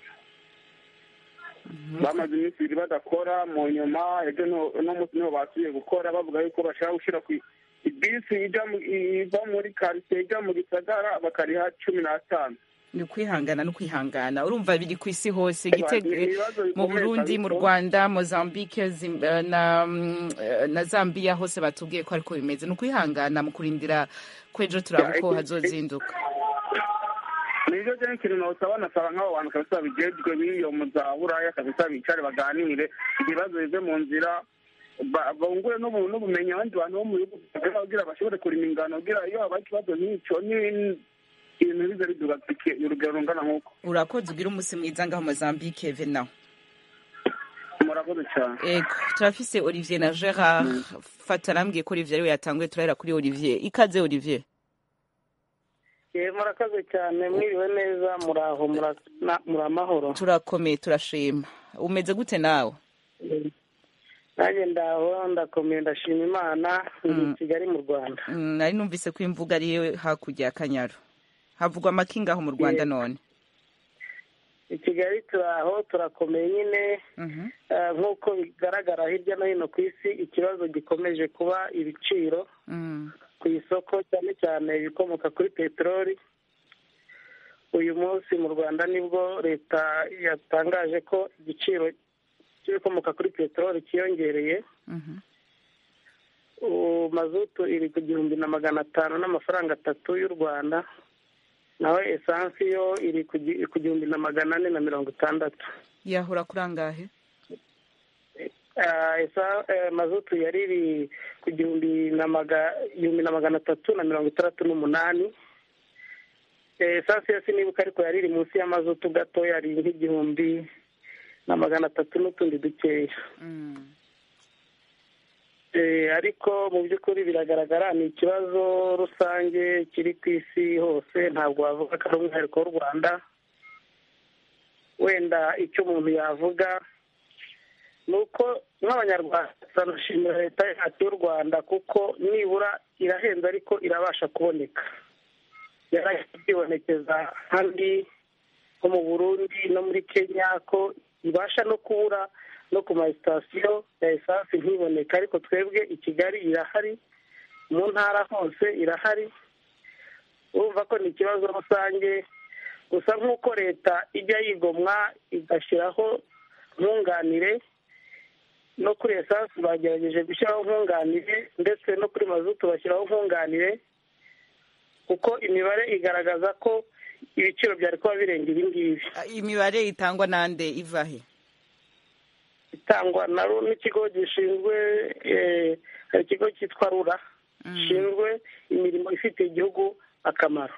bamaze iminsi ibiri badakora mu nyuma ejo no- uno munsi niho basubiye gukora bavuga yuko bashaka gushyira ku ibisi ijya mu- iva muri karitsiye ijya mu gisagara bakariha cumi n'atanu ni ukwihangana no kwihangana urumva biri ku isi hose Eba, Gite- ni ibibazo mu bikomeye burundi mu kabisa. rwanda mozambique Zim- eh, na mm, eh, na zambia hose batubwiye ko ariko bimeze ni ukwihangana mu kurindira ko ejo turaba Ya, uko iki- hazozinduka nibyo byo ikintu nosaba nasaba nk'abo bantu kabisa bijejwe b'iyo mu za buraya kabisa bicare baganire ibibazo bive mu nzira ba- bungure n'ubu- n'ubumenyi abandi bantu bo mu bihugu bitagira kugira bashobore kurima ingano kugira iyo habaye ikibazo nk'icyo ni- ibintu bize biduga urugero rungana nk'uko urakoze ugira umunsi mwiza ngaho mozambique venaho murakoze cyane ego turafise olivier na gerard fata arambwiye ko olivier ariwe yatanguye turahera kuri olivier ikaze olivier Eh, murakaze cyane mwiriwe neza muraho mura- na- muri amahoro turakomeye turashima umeze gute nawe nanjye ndaho ndakomeye ndashima imana ndi i kigali mu rwanda Mm, nari numvise ko imvuga ariyo hakurya ya kanyaru havugwa amakinga aho mu rwanda none i kigali turaho turakomeye nyine eh, nk'uko bigaragara hirya no hino ku isi ikibazo gikomeje kuba ibiciro Mm. ku isoko cyane cyane ibikomoka kuri peteroli uyu munsi mu rwanda nibwo leta yatangaje ko igiciro cy'ibikomoka kuri peteroli cyiyongereye Mhm. ubu mazutu iri ku gihumbi na magana atanu n'amafaranga atatu y'u rwanda naho esansi yo iri ku gi- ku gihumbi na magana ane na mirongo itandatu yahura kuri angahe Ah, esa- eh, mazutu yari iri ku gihumbi na maga- igihumbi na magana atatu na mirongo itandatu n'umunani Eh, esansi yo sinibuka ariko yari iri munsi y'amazutu gato yari nk'igihumbi na magana atatu n'utundi dukeya Eh, ariko mu by'ukuri biragaragara ni ikibazo rusange kiri ku isi hose ntabwo wavuga ko ari umwihariko w'u rwanda wenda icyo umuntu yavuga ni uko nk'abanyarwanda turanashimira leta yacu y'u rwanda kuko nibura irahenze ariko irabasha kuboneka yaribonekeza handi nko mu burundi no muri kenya ko ibasha no kubura no ku masitasiyo ya esansi ntiboneka ariko twebwe i kigali irahari mu ntara hose irahari urumva ko ni ikibazo rusange gusa nk'uko leta ijya yigomwa igashyiraho nkunganire no kuri esansi bagerageje gushyiraho nkunganire ndetse no kuri mazutu bashyiraho nkunganire kuko imibare igaragaza ko ibiciro byari kuba birenga ibi ngibi imibare itangwa nande iva he itangwa na ru n'ikigo gishinzwe eh, hari ikigo cyitwa rura gishinzwe imirimo ifitiye igihugu akamaro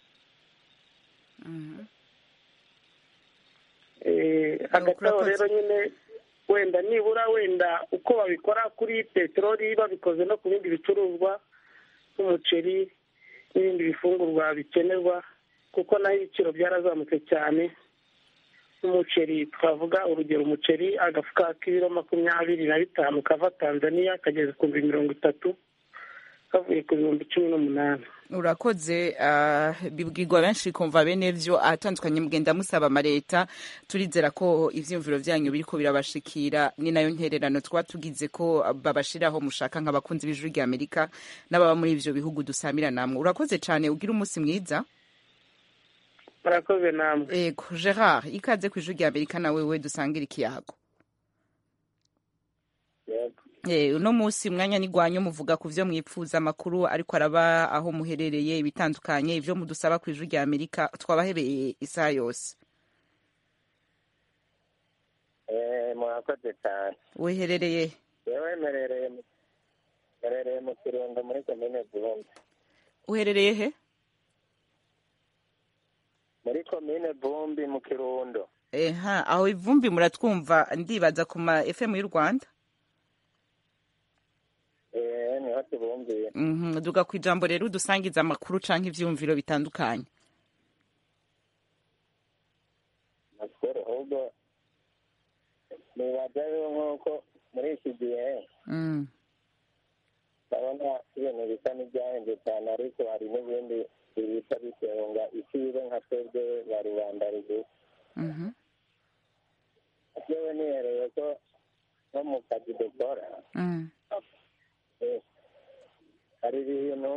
Eh, hagati aho rero nyine wenda nibura wenda uko babikora kuri peteroli babikoze no ku bindi bicuruzwa nk'umuceri n'ibindi bifungurwa bikenerwa kuko naho ibiciro byarazamutse cyane nk'umuceri twavuga urugero umuceri agafuka k'ibiro makumyabiri na bitanu kava tanzania kageze ku bihumbi mirongo itatu kavuye ku bihumbi cumi n'umunani urakoze ah, bibwirwa benshi kumva bene vyo ahatandukanye mugenda musaba amaleta turizera ko ivyiyumviro vyanyu biriko birabashikira ni nayo ntererano twaba tugize ko babashiraho mushaka nk'abakunzi b'ijuru rya amerika n'ababa muri ivyo bihugu dusamira namwe urakoze cane ugira umunsi mwiza murakoze namwe ego gerard ikaze ku ijuru rya amerika na wewe dusangira ikiyago Eh, uno munsi mwanya nigwanyu muvuga ku vyo mwipfuza amakuru ariko araba aho muherereye ibitandukanye ivyo mudusaba ku ijuru rya amerika twabahebeye isaha yose Eh, murakoze cyane weherereye yewe merereye mu- merereye mu kirundo muri komine vumbi uherereye he muri komine vumbi mu kirundo eha aho ivumbi muratwumva ndibaza ku ma fm y'u rwanda Eh, niho tubumviye Mhm, duga ku ijambo rero udusangiza amakuru canke ivyumviro bitandukanye amakuru ahubwo nibaza rero nk'uko muri iki gihe Mm, ndabona ibintu bisa n'ibyahenze cyane ariko hari n'ibindi bihita bisenga icibe nka twebwe ba rubanda rugufi mhm, yewe nihereye ko nko mu kazi dukora mm, eh, hari ibintu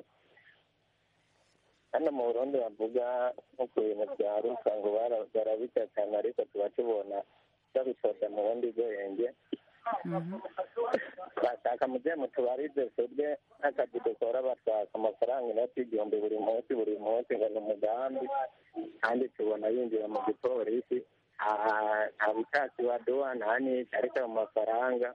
hano mu burundi bavuga nko ku bintu bya rusa ngo bara- barabita cyane ariko tuba tubona babitoza mu bundi bwenge mhm. bashaka mujye mutubarize twebwe nk'akazi dukora batwaka amafaranga inoti y'igihumbi buri munsi buri munsi ngo ni umugambi kandi tubona yinjira mu gipolisi nta- nta butasi baduha nta n'iki ariko ayo mafaranga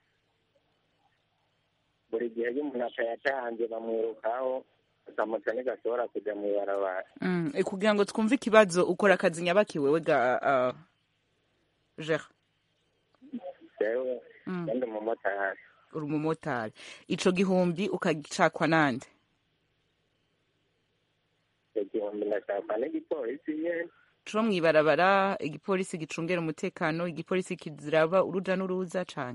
buri gihe iyo umuntu atayatanze bamwirukaho akamuca ntigashobora kujya mu ibarabara Mm, eh, kugira ngo twumve ikibazo ukora akazi nyabaki wewe ga uh, Gerard jewe Mm. ndi umumotari uri umumotari ico gihumbi ukagicakwa nande icyo gihumbi ndashaka n'igipolisi nyene co mw'ibarabara igipolisi gicungera umutekano igipolisi kiziraba uruja n'uruza cane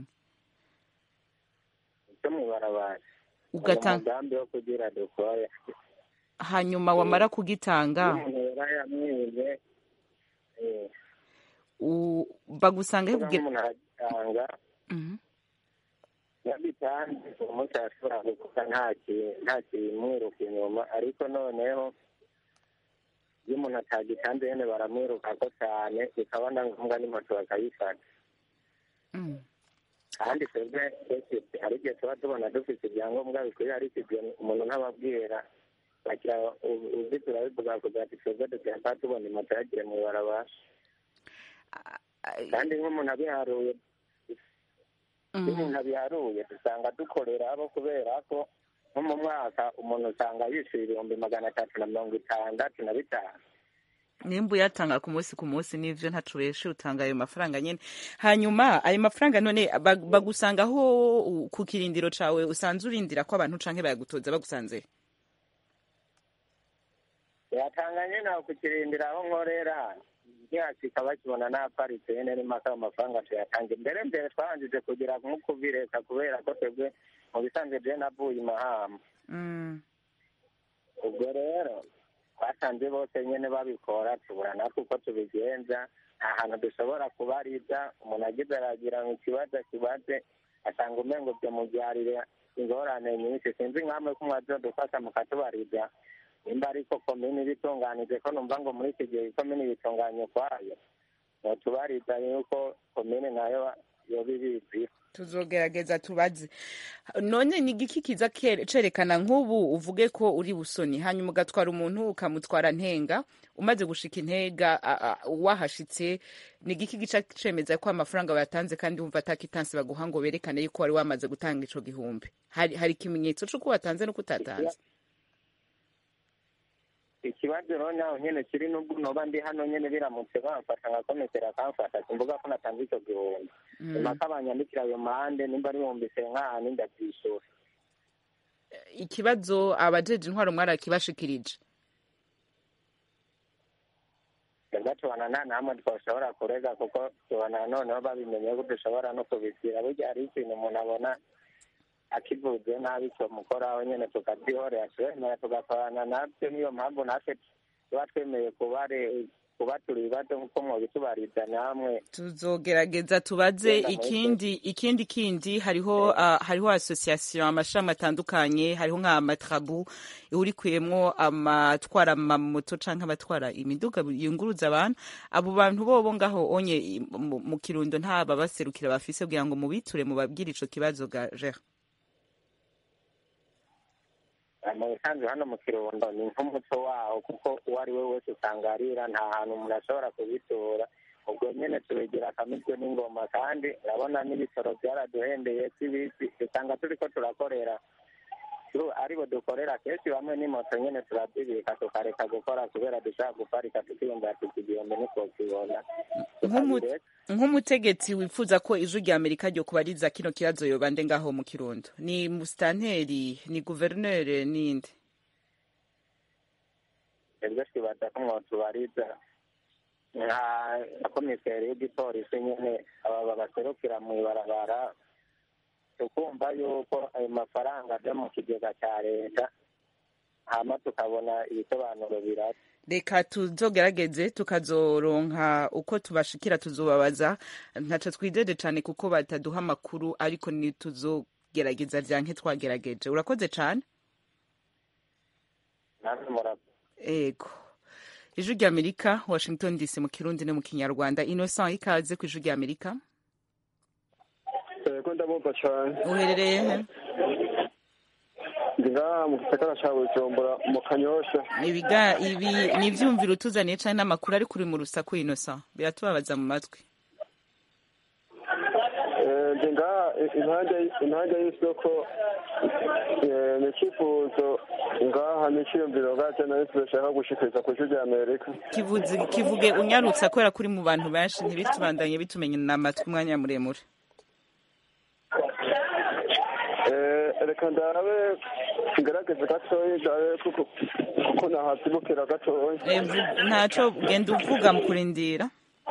cyo mw'ibarabara Ugatanga- umugambi wo kugira dukore hanyuma wamara kugitanga umuntu yarayamwize eh, u- bagusanga kuvuga kugira nk'umuntu aragitanga Mhm. yabitanze umunsi arashobora gukora nta ki- nta kimwiruka inyuma ariko noneho iyo umuntu atagitanze nyene baramwirukako cane bikaba na ngombwa n'imoto bakayifata Mm. kandi twebwe dufite hari igihe tuba tubona dufite ibyangombwa bikwiye ariko ibyo umuntu ntababwira bagira u- uzi turabivuga kugira ati twebwe duteka tubona imoto yagiye mu ibarabara kandi nk'umuntu abiharuye iyo umuntu abiharuye dusanga dukorera abo kubera ko nko mu mwaka umuntu usanga yishyura ibihumbi magana atatu na mirongo itandatu na bitanu nimba uyatanga ku munsi ku munsi n'ivyo ntaco ureshe utanga ayo mafaranga nyene hanyuma ayo mafaranga none bag- bagusangaho u- ku kirindiro cawe usanze urindira ko abantu canke bayagutoza bagusanze yatanga nyine aho kukirindira aho nkorera ntihasika bakibona n'aparitse nyine n'impaka ayo mafaranga tuyatanga imbere mbere twabanjije kugira nko kubireka kubera ko twebwe mu bisanzwe je navuye imahamba Mm. ubwo rero twasanze bose nyine babikora tubura natwe uko tubigenza nta hantu dushobora kubariza umuntu agize aragira ngo ikibazo kibaze asanga umengo byamubyarire ingorane nyinshi sinzi nkamwe ko mwazodufasha mukatubariza nimba ariko komini ibitunganije ko numva ngo muri iki gihe komini bitunganye ukwayo notubariza yuko komini nayo yoba ibizi tuzogerageza tubaze none ni igiki kiza kere- cerekana nk'ubu uvuge ko uri busoni hanyuma ugatwara umuntu ukamutwara ntenga umaze gushika intega a- a- wahashitse ni igiki gica cemeza ko amafaranga wayatanze kandi wumva atakitansi baguha ngo berekane yuko wari wamaze gutanga ico gihumbi hari, hari ikimenyetso c'uko watanze n'uko utatanze ikibazo rero naho nyene kiri nubwo noba ndi hano nyene biramutse bamfata nkakomekera akamfata simvuga ko natanze ico gihumbi Mm. impaka banyandikira ayo mande nimba ari ibihumbi senkani ndavyishura ikibazo abajeje intwaro mwarakibashikirije twebwe tubona nta namwe twoshobora kurega kuko tubona noneho babimenye ko dushobora no kubisira burya hari ikintu umuntu abona akivuze nabi tumukoraho nyene tukabyihorera turemera tugakorana nabyo niyo mpamvu natwe tuba twemeye kubare kuba turi ibibazo nk'uko mwobitubariza namwe tuzogerageza tubaze Genda muri ikindi ikindi kindi hariho uh, hariho association amashami atandukanye hariho nka matrabu ihurikiyemwo amatwara amamoto canke abatwara imiduga yunguruza abantu abo bantu bobo ngaho onye i- mu mu kirundo nta babaserukira bafise kugira ngo mubiture mubabwire ico kibazo ga Gérard mu bisanzwe hano mu kirundo ni nk'umuco waho kuko uwo ari we wese usanga arira nta hantu umuntu ashobora kubitura ubwo nyene tubigira akamitwe n'ingoma kandi urabona n'ibitoro byaraduhendeye sibisi usanga turiko turakorera tu- aribo dukorera kenshi bamwe n'imoto nyene turabyibika tukareka gukora kubera dushaka guparika tukiyumvira tuti igihumbi ntitwokibona Nk'umu- nk'umutegetsi wifuza ko ijwi rya amerika ryo kubariza kino kibazo yobande ngaho mu kirundo ni musitanteri ni guverineri ninde twebwe twibaza ko mwotubariza nka nka komiseri y'igipolisi nyene aba babaserukira mu ibarabara tukumva yuko ayo mafaranga aja mu kigega ca leta hama tukabona ibisobanuro birasa reka tuzogerageze tukazoronka uko tubashikira tuzobabaza ntaco twidede cane kuko bataduha amakuru ariko ni tuzogerageza vyanke twagerageje urakoze cane namwe mura ego ijwi rya amerika washington dc mu kirundi no mu kinyarwanda innocent ikaze ku ijwi rya amerika yego ndabumva cyane uherereye he ndi ngaha mu gisagara ca bujumbura mu kanyosha ibiga ibi ni ivyumviro utuzaniye cane n'amakuru ariko uri mu rusaku innocent biratubabaza mu matwi Eh, ndi ngaha i- impande impande y'isoko eh, ni icyifuzo ngaha n'iciyumviro ngaje nayo tudashaka gushikiriza ku ijwi rya amerika kivuze kivuge unyarutsa kubera kuri mu bantu benshi ntibitubandanye bitumenya amatwi umwanya muremure reka ndabe ngerageze gatoya ndabe kuko kuko nahazibukira gatoya Eh, vu- ntaco genda uvuga mu kurindira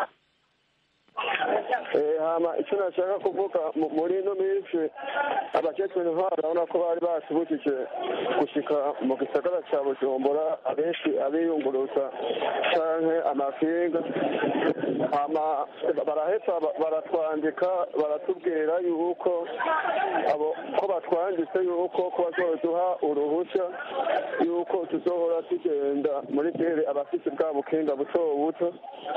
Eh, hama icyo nashaka kuvuga mu- muri ino minsi abakecuru intwaro urabona ko bari basibukije gushika mu gisagara cya bujumbura abenshi abiyunguruza canke amakinga hama baraheza ba- baratwandika baratubwira yuko abo ko batwanditse yuko ko bazoduha uruhushya yuko tuzohora tugenda muri gere abafite bwa bukinga buto buto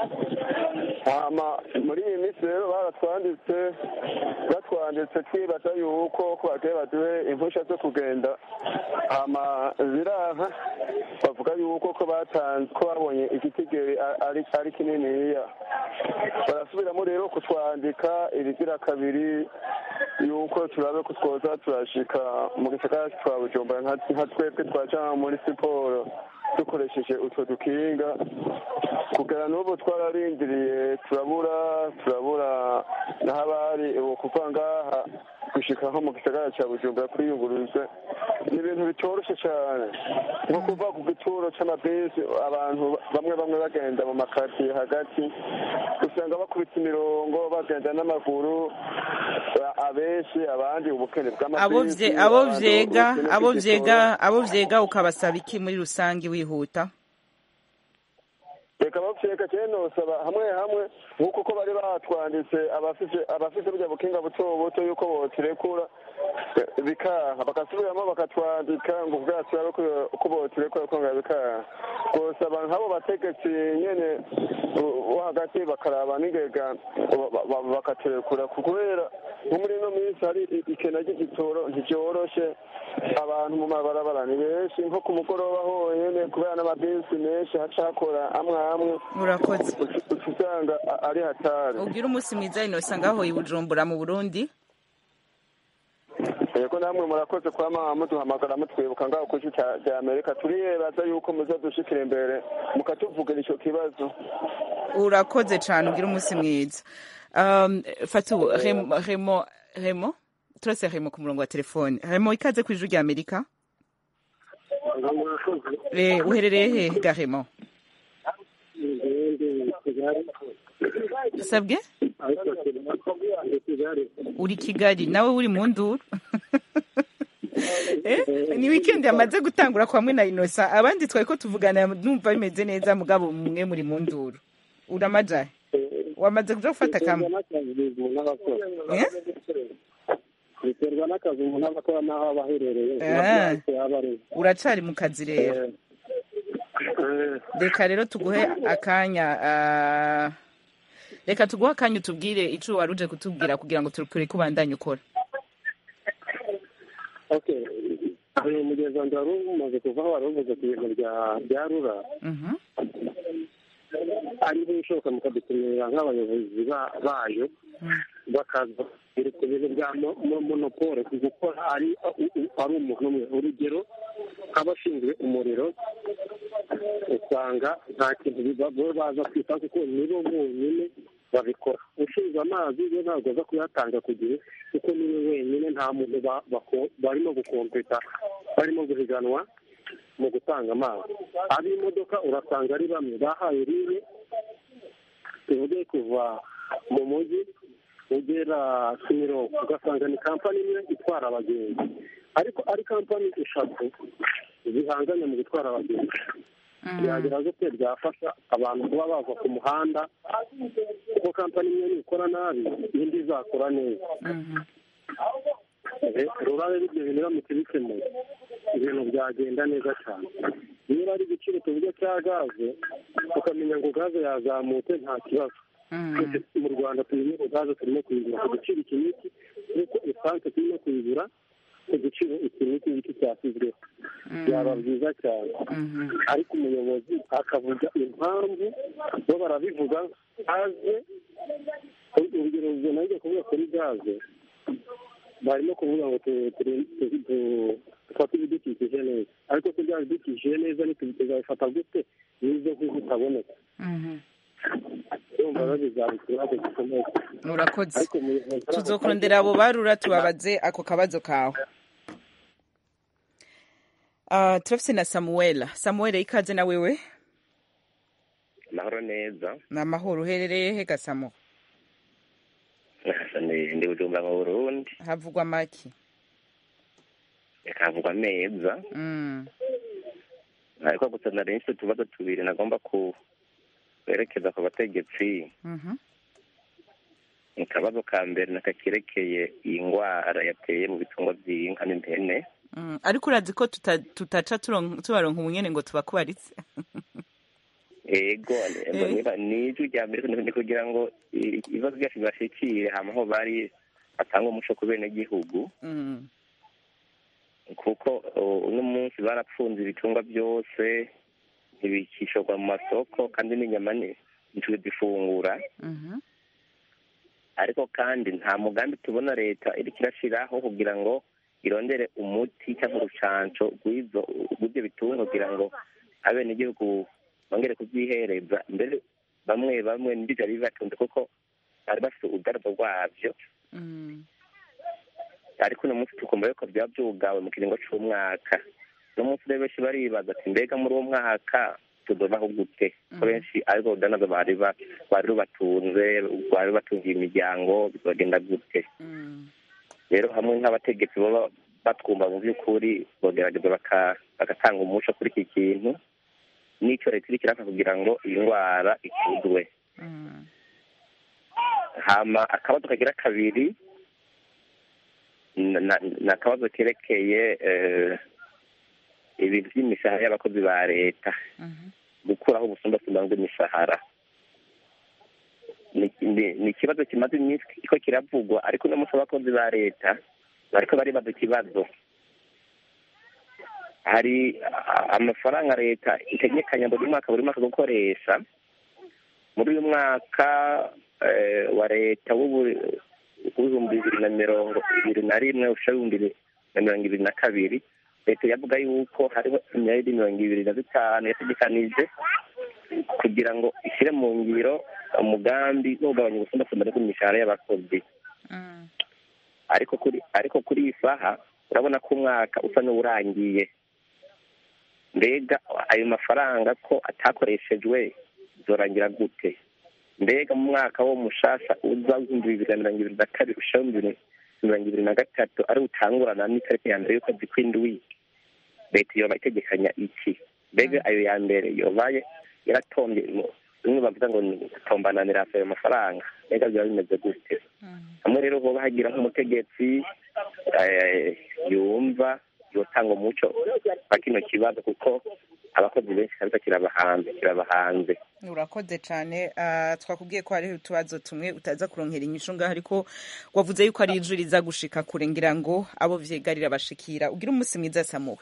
hama muri iyi minsi rero baratwanditse batwanditse twibaza yuko ko bagiye baduhe impushya zo kugenda hama ziraha bavuga yuko ko batanze ko babonye igitigiri a- ari ari kininiya barasubiramo rero kutwandika ibigira kabiri yuko turabe ko twoza turashika mu gisagara twa bujumbura nka nka twebwe twaja muri siporo dukoresheje utwo dukinga kugera n'ubu twararindiriye turabura turabura naho abari ubu kuva ngaha gushika nko mu gisagara cya bujumbura kwiyunguruza ni ibintu bitoroshye cyane nko kuva ku gituro c'amabisi abantu bamwe bamwe bagenda mu makaritsiye hagati usanga bakubita imirongo bagenda n'amaguru a- abenshi abandi ubukene abo bw'amabisi vye- abo abandi vyega ubukene abo bw'igitoro. vyega abo vyega ukabasaba iki muri rusange wihuta reka bavyega cyane nosaba hamwe hamwe nk'uko ko bari batwanditse abafise abafise burya bukinga buto buto yuko botirekura eh, bikaha bagasubiramo bakatwandika ngo ubwacu yabe ko botirekura ko nga bikaha gusaba nk'abo bategetsi nyene bo- bo hagati bakaraba n'ingega ba- ba- bakaturekura kubera nko muri ino minsi hari i- ikena ry'igitoro ntivyoroshe abantu mu mabarabara ni benshi nko ku mugoroba honyene kubera n'amabisi menshi haca hakora amwe amwe urakoze uca usanga a- ari hatari ubwira umunsi mwiza inosa ngaho i bujumbura mu burundi yego namwe murakoze kwama muduhamagara mutwibuka ngaho ku isi cya- rya amerika turiyebaza yuko muzadushikira imbere mukatuvugira ico kibazo urakoze cane ubwira umunsi mwiza um, fatu remo remo remo turase remo ku murongo wa telefone remo ikaze ku ijuru rya amerika Eh, uherereye hehe ga remo sabwe uri kigali nawe uri mu nduru Eh, ni weekend yamaze gutangura kwa mwe na inosa abandi twari ko tuvugana numva bimeze neza mugabo mwe muri mu nduru uramajahe wamaze kuja gufata kamwe Eh? biterwa n'akazi umuntu aba akora n'aho aba aherereye Ah. yaba ari uracari mu kazi rero reka rero tuguhe akanya ah, reka tuguhe akanya utubwire ico wari uje kutubwira kugira ngo tureke ubandanye ukora okay uyu mugezi wanjye wari umaze kuvaho wari uvuze ku bintu bya bya rura Mhm. ari nk'ibishoboka mukadutumira nk'abayobozi ba- bayo bakaza ku bintu bya mo- mo- monopole ku gukora ari ari umuntu umwe urugero nk'abashinzwe umuriro usanga nta kintu biba- bo baza kwita kuko nibo bonyine babikora ushinzwe amazi we ntabwo aza kuyatanga ku gihe kuko niwe wenyine nta muntu ba- bako- barimo gukompeta barimo guhiganwa mu gutanga amazi ab'imodoka urasanga ari bamwe bahaye ribe tuvuge kuva mu mujyi ugera kimironko ugasanga ni kampani imwe itwara abagenzi ariko ari kampani eshatu zihanganye mu gutwara abagenzi byagira gute byafasha abantu kuba bava ku muhanda kuko kampani imwe nikora nabi indi izakora neza rurare ibyo bintu biramutse bikemuye ibintu byagenda neza cyane niba ari igiciro tuvuge cya gaze ukamenya ngo gaze yazamutse nta kibazo twese mu rwanda tumenye ngo gaze turimo kuyigura ku giciro iki n'iki nk'uko esanse turimo kuyigura ku giciro iki n'iki ngiki cyashyizweho byaba byiza cyane ariko umuyobozi akavuga impamvu bo barabivuga gaze urugero rugero najya kuvuga kuri gaze barimo kuvuga ngo tu- tu- tu- tu- dufate ibidukikije neza ariko se bya bidukikije neza tuzabifata gute n'izo nk'izo zitaboneka urumva rero bizaba ikibazo gikomeye urakoze ariko umuyobozi tuzokurondera abo barura tubabaze ako kabazo kawe uh, turafise na samuel samuel ikaze na wewe amahoro neza ni amahoro uherereye he gasamu Ni- ndi bujumbura mu burundi havugwa maki havugwa neza mm. ariko gusa nari nfite utubazo tubiri nagomba ku kwerekeza ku bategetsi mhm akabazo ka mbere nakakerekeye iyi ndwara yateye mu bitungwa by'inka n'impene Mm, ariko urazi ko tuta- tutaca turon- tubaronka umunyene ngo tubakubaritse ego Eh. niba- ni ijwi rya mbere ni kugira ngo i- ibibazo byacu bibashikire hama aho bari batanga umuco ku benegihugu Mm, kuko uh, uno munsi barapfunze ibitungwa byose ntibikishorwa mu masoko kandi n'inyama ni- ntituzifungura mhm ariko kandi nta mugambi tubona leta iriko irashiraho kugira ngo irondere umuti cyangwa urucanco rw'izo rw'ibyo bitungwa kugira ngo abenegihugu bongere kubyihereza mbere bamwe bamwe nibyo byari bibatunze kuko bari bafite ubugaragwa bwabyo mm, ariko uno munsi tukumva yuko byaba byugawe mu kiringo c'umwaka uno munsi rero benshi baribaza ati mbega muri uwo mwaka tuzobaho gute ko benshi ariko urudanazo bari ba- bari rubatunze bari batungiye imiryango bizogenda gute mm, rero hamwe nk'abategetsi baba batwumva mu by'ukuri bogerageza baka- bagatanga umuco kuri iki kintu n'icyo leta iriko iraka kugira ngo iyi ndwara ikuzwe mm. hama akabazo kagira kabiri na- na- ni akabazo kerekeye eh, ibintu by'imishahara y'abakozi ba leta gukuraho ubusumbasumbane bw'imishahara ni ni- ni ikibazo kimaze iminsi ko kiravugwa ariko uno munsi abakozi ba leta bariko baribaza ikibazo hari a- amafaranga leta itegekanya buri mwaka buri mwaka gukoresha muri uyu mwaka eh, wa leta w'ubu- w'ibihumbi bibiri na mirongo ibiri na rimwe usha ibihumbi bibiri na mirongo ibiri na kabiri leta yavuga yuko hariho imyari mirongo ibiri na bitanu yategekanije kugira ngo ishyire mu ngiro umugambi wo kugabanya ubusumbasumbane bw'imishahara y'abakozi ariko kuri ariko kuri iyi saha urabona ko umwaka usa n'uwurangiye mbega ayo mafaranga ko atakoreshejwe zorangira gute mbega mu mwaka wo mushasha uza w'ibihumbi bibiri na mirongo ibiri na kabiri ushaho ibihumbi mirongo ibiri na gatatu ari utangurana n'itariki ya mbere y'ukwezi kw'indwi leta yoba itegekanya iki mbega ayo ya mbere yobaye yaratombye mu- bimwe bavuga ngo ni gutombananira ayo mafaranga mbega byaba bimeze gute hamwe rero hoba hagira nk'umutegetsi eh, yumva yotanga umuco wa kino kibazo kuko abakozi benshi kabisa kirabahanze kirabahanze urakoze cyane Ah, twakubwiye ko hariho utubazo tumwe utaza kuronkera inyishu ngaho ariko wavuze yuko ari ijwi riza gushika kure ngira ngo abo vyegarira bashikira ugira umunsi mwiza samuwe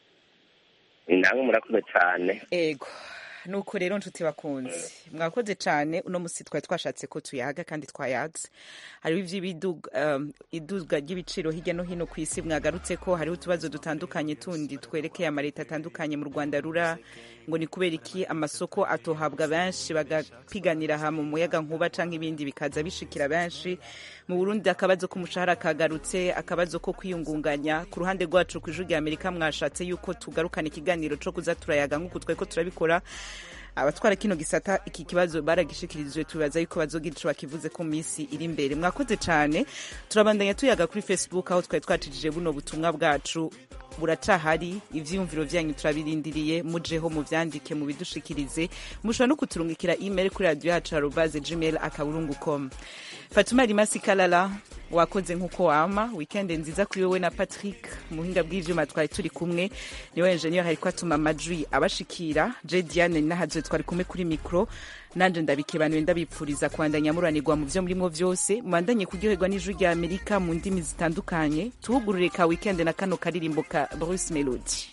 namwe murakoze cyane ego nuko rero nshuti bakunze mwakoze cyane uno musi twari twashatse ko tuyaga kandi twayaze hariho ivy'iduga ry'ibiciro hirya no hino ku isi mwagarutse ko hariho utubazo dutandukanye tundi twerekeye amaleta atandukanye mu rwanda rura ngo ni kubera iki amasoko atohabwa benshi bagapiganira ha mu muyaga nkuba canke ibindi bikaza bishikira benshi mu burundi akabazo k'umushahara kagarutse akabazo ko kwiyungunganya ku ruhande rwacu ku ijwi rya amerika mwashatse yuko tugarukana ikiganiro co kuza turayaga nk'uku twari ko turabikora abatwara kino gisata iki kibazo baragishikirijwe tubaza yuko bazogira ico bakivuze ko minsi iri imbere mwakoze cane turabandanya tuyaga kuri facebook aho twari twacishije buno butumwa bwacu buracahari ivyiyumviro vyanyu turabirindiriye mujeho muvyandike mubidushikirize mushobora no kuturungikira email kuri radio yacu arobaze gmail akaburungu com fatuma rimasi kalala wakoze nk'uko wama weekend nziza kuri wowe na patrick muhinga bw'ivyuma twari turi kumwe niwe enjeniyeri hariko atuma amajwi abashikira je diane nahazwe twari kumwe kuri mikro nanje ndabikebanuye ndabipfuriza kwandanya muranirwa mu vyo murimwo vyose mubandanye kuryoherwa n'ijwi rya amerika mu ndimi zitandukanye tuhugurure ka weekend na kano karirimbo ka bruce melody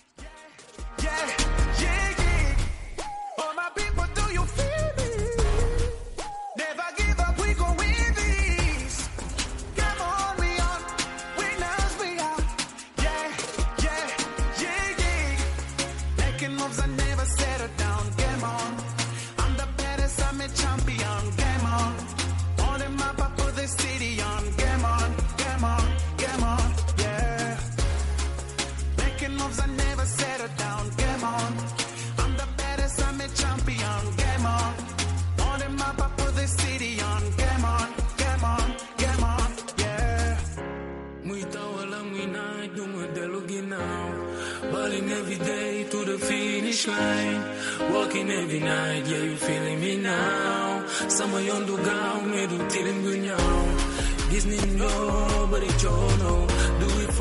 All my people, do you feel me? Never give up, we gon' win this. Come on, we on. Winners we are. Yeah, yeah, yeah, yeah. Making moves, I never settle down. Game on. I'm the baddest, I'm a champion. Game on. On the map, I put the city on. Game on, game on, game on. Yeah. Making moves, I never settle sanguinai do modelo Guinau. Balling every day to the finish line. Walking every night, yeah, you feeling me now. Sama yon do gao, me do tilim gunyao. Disney no, but it no. Do it for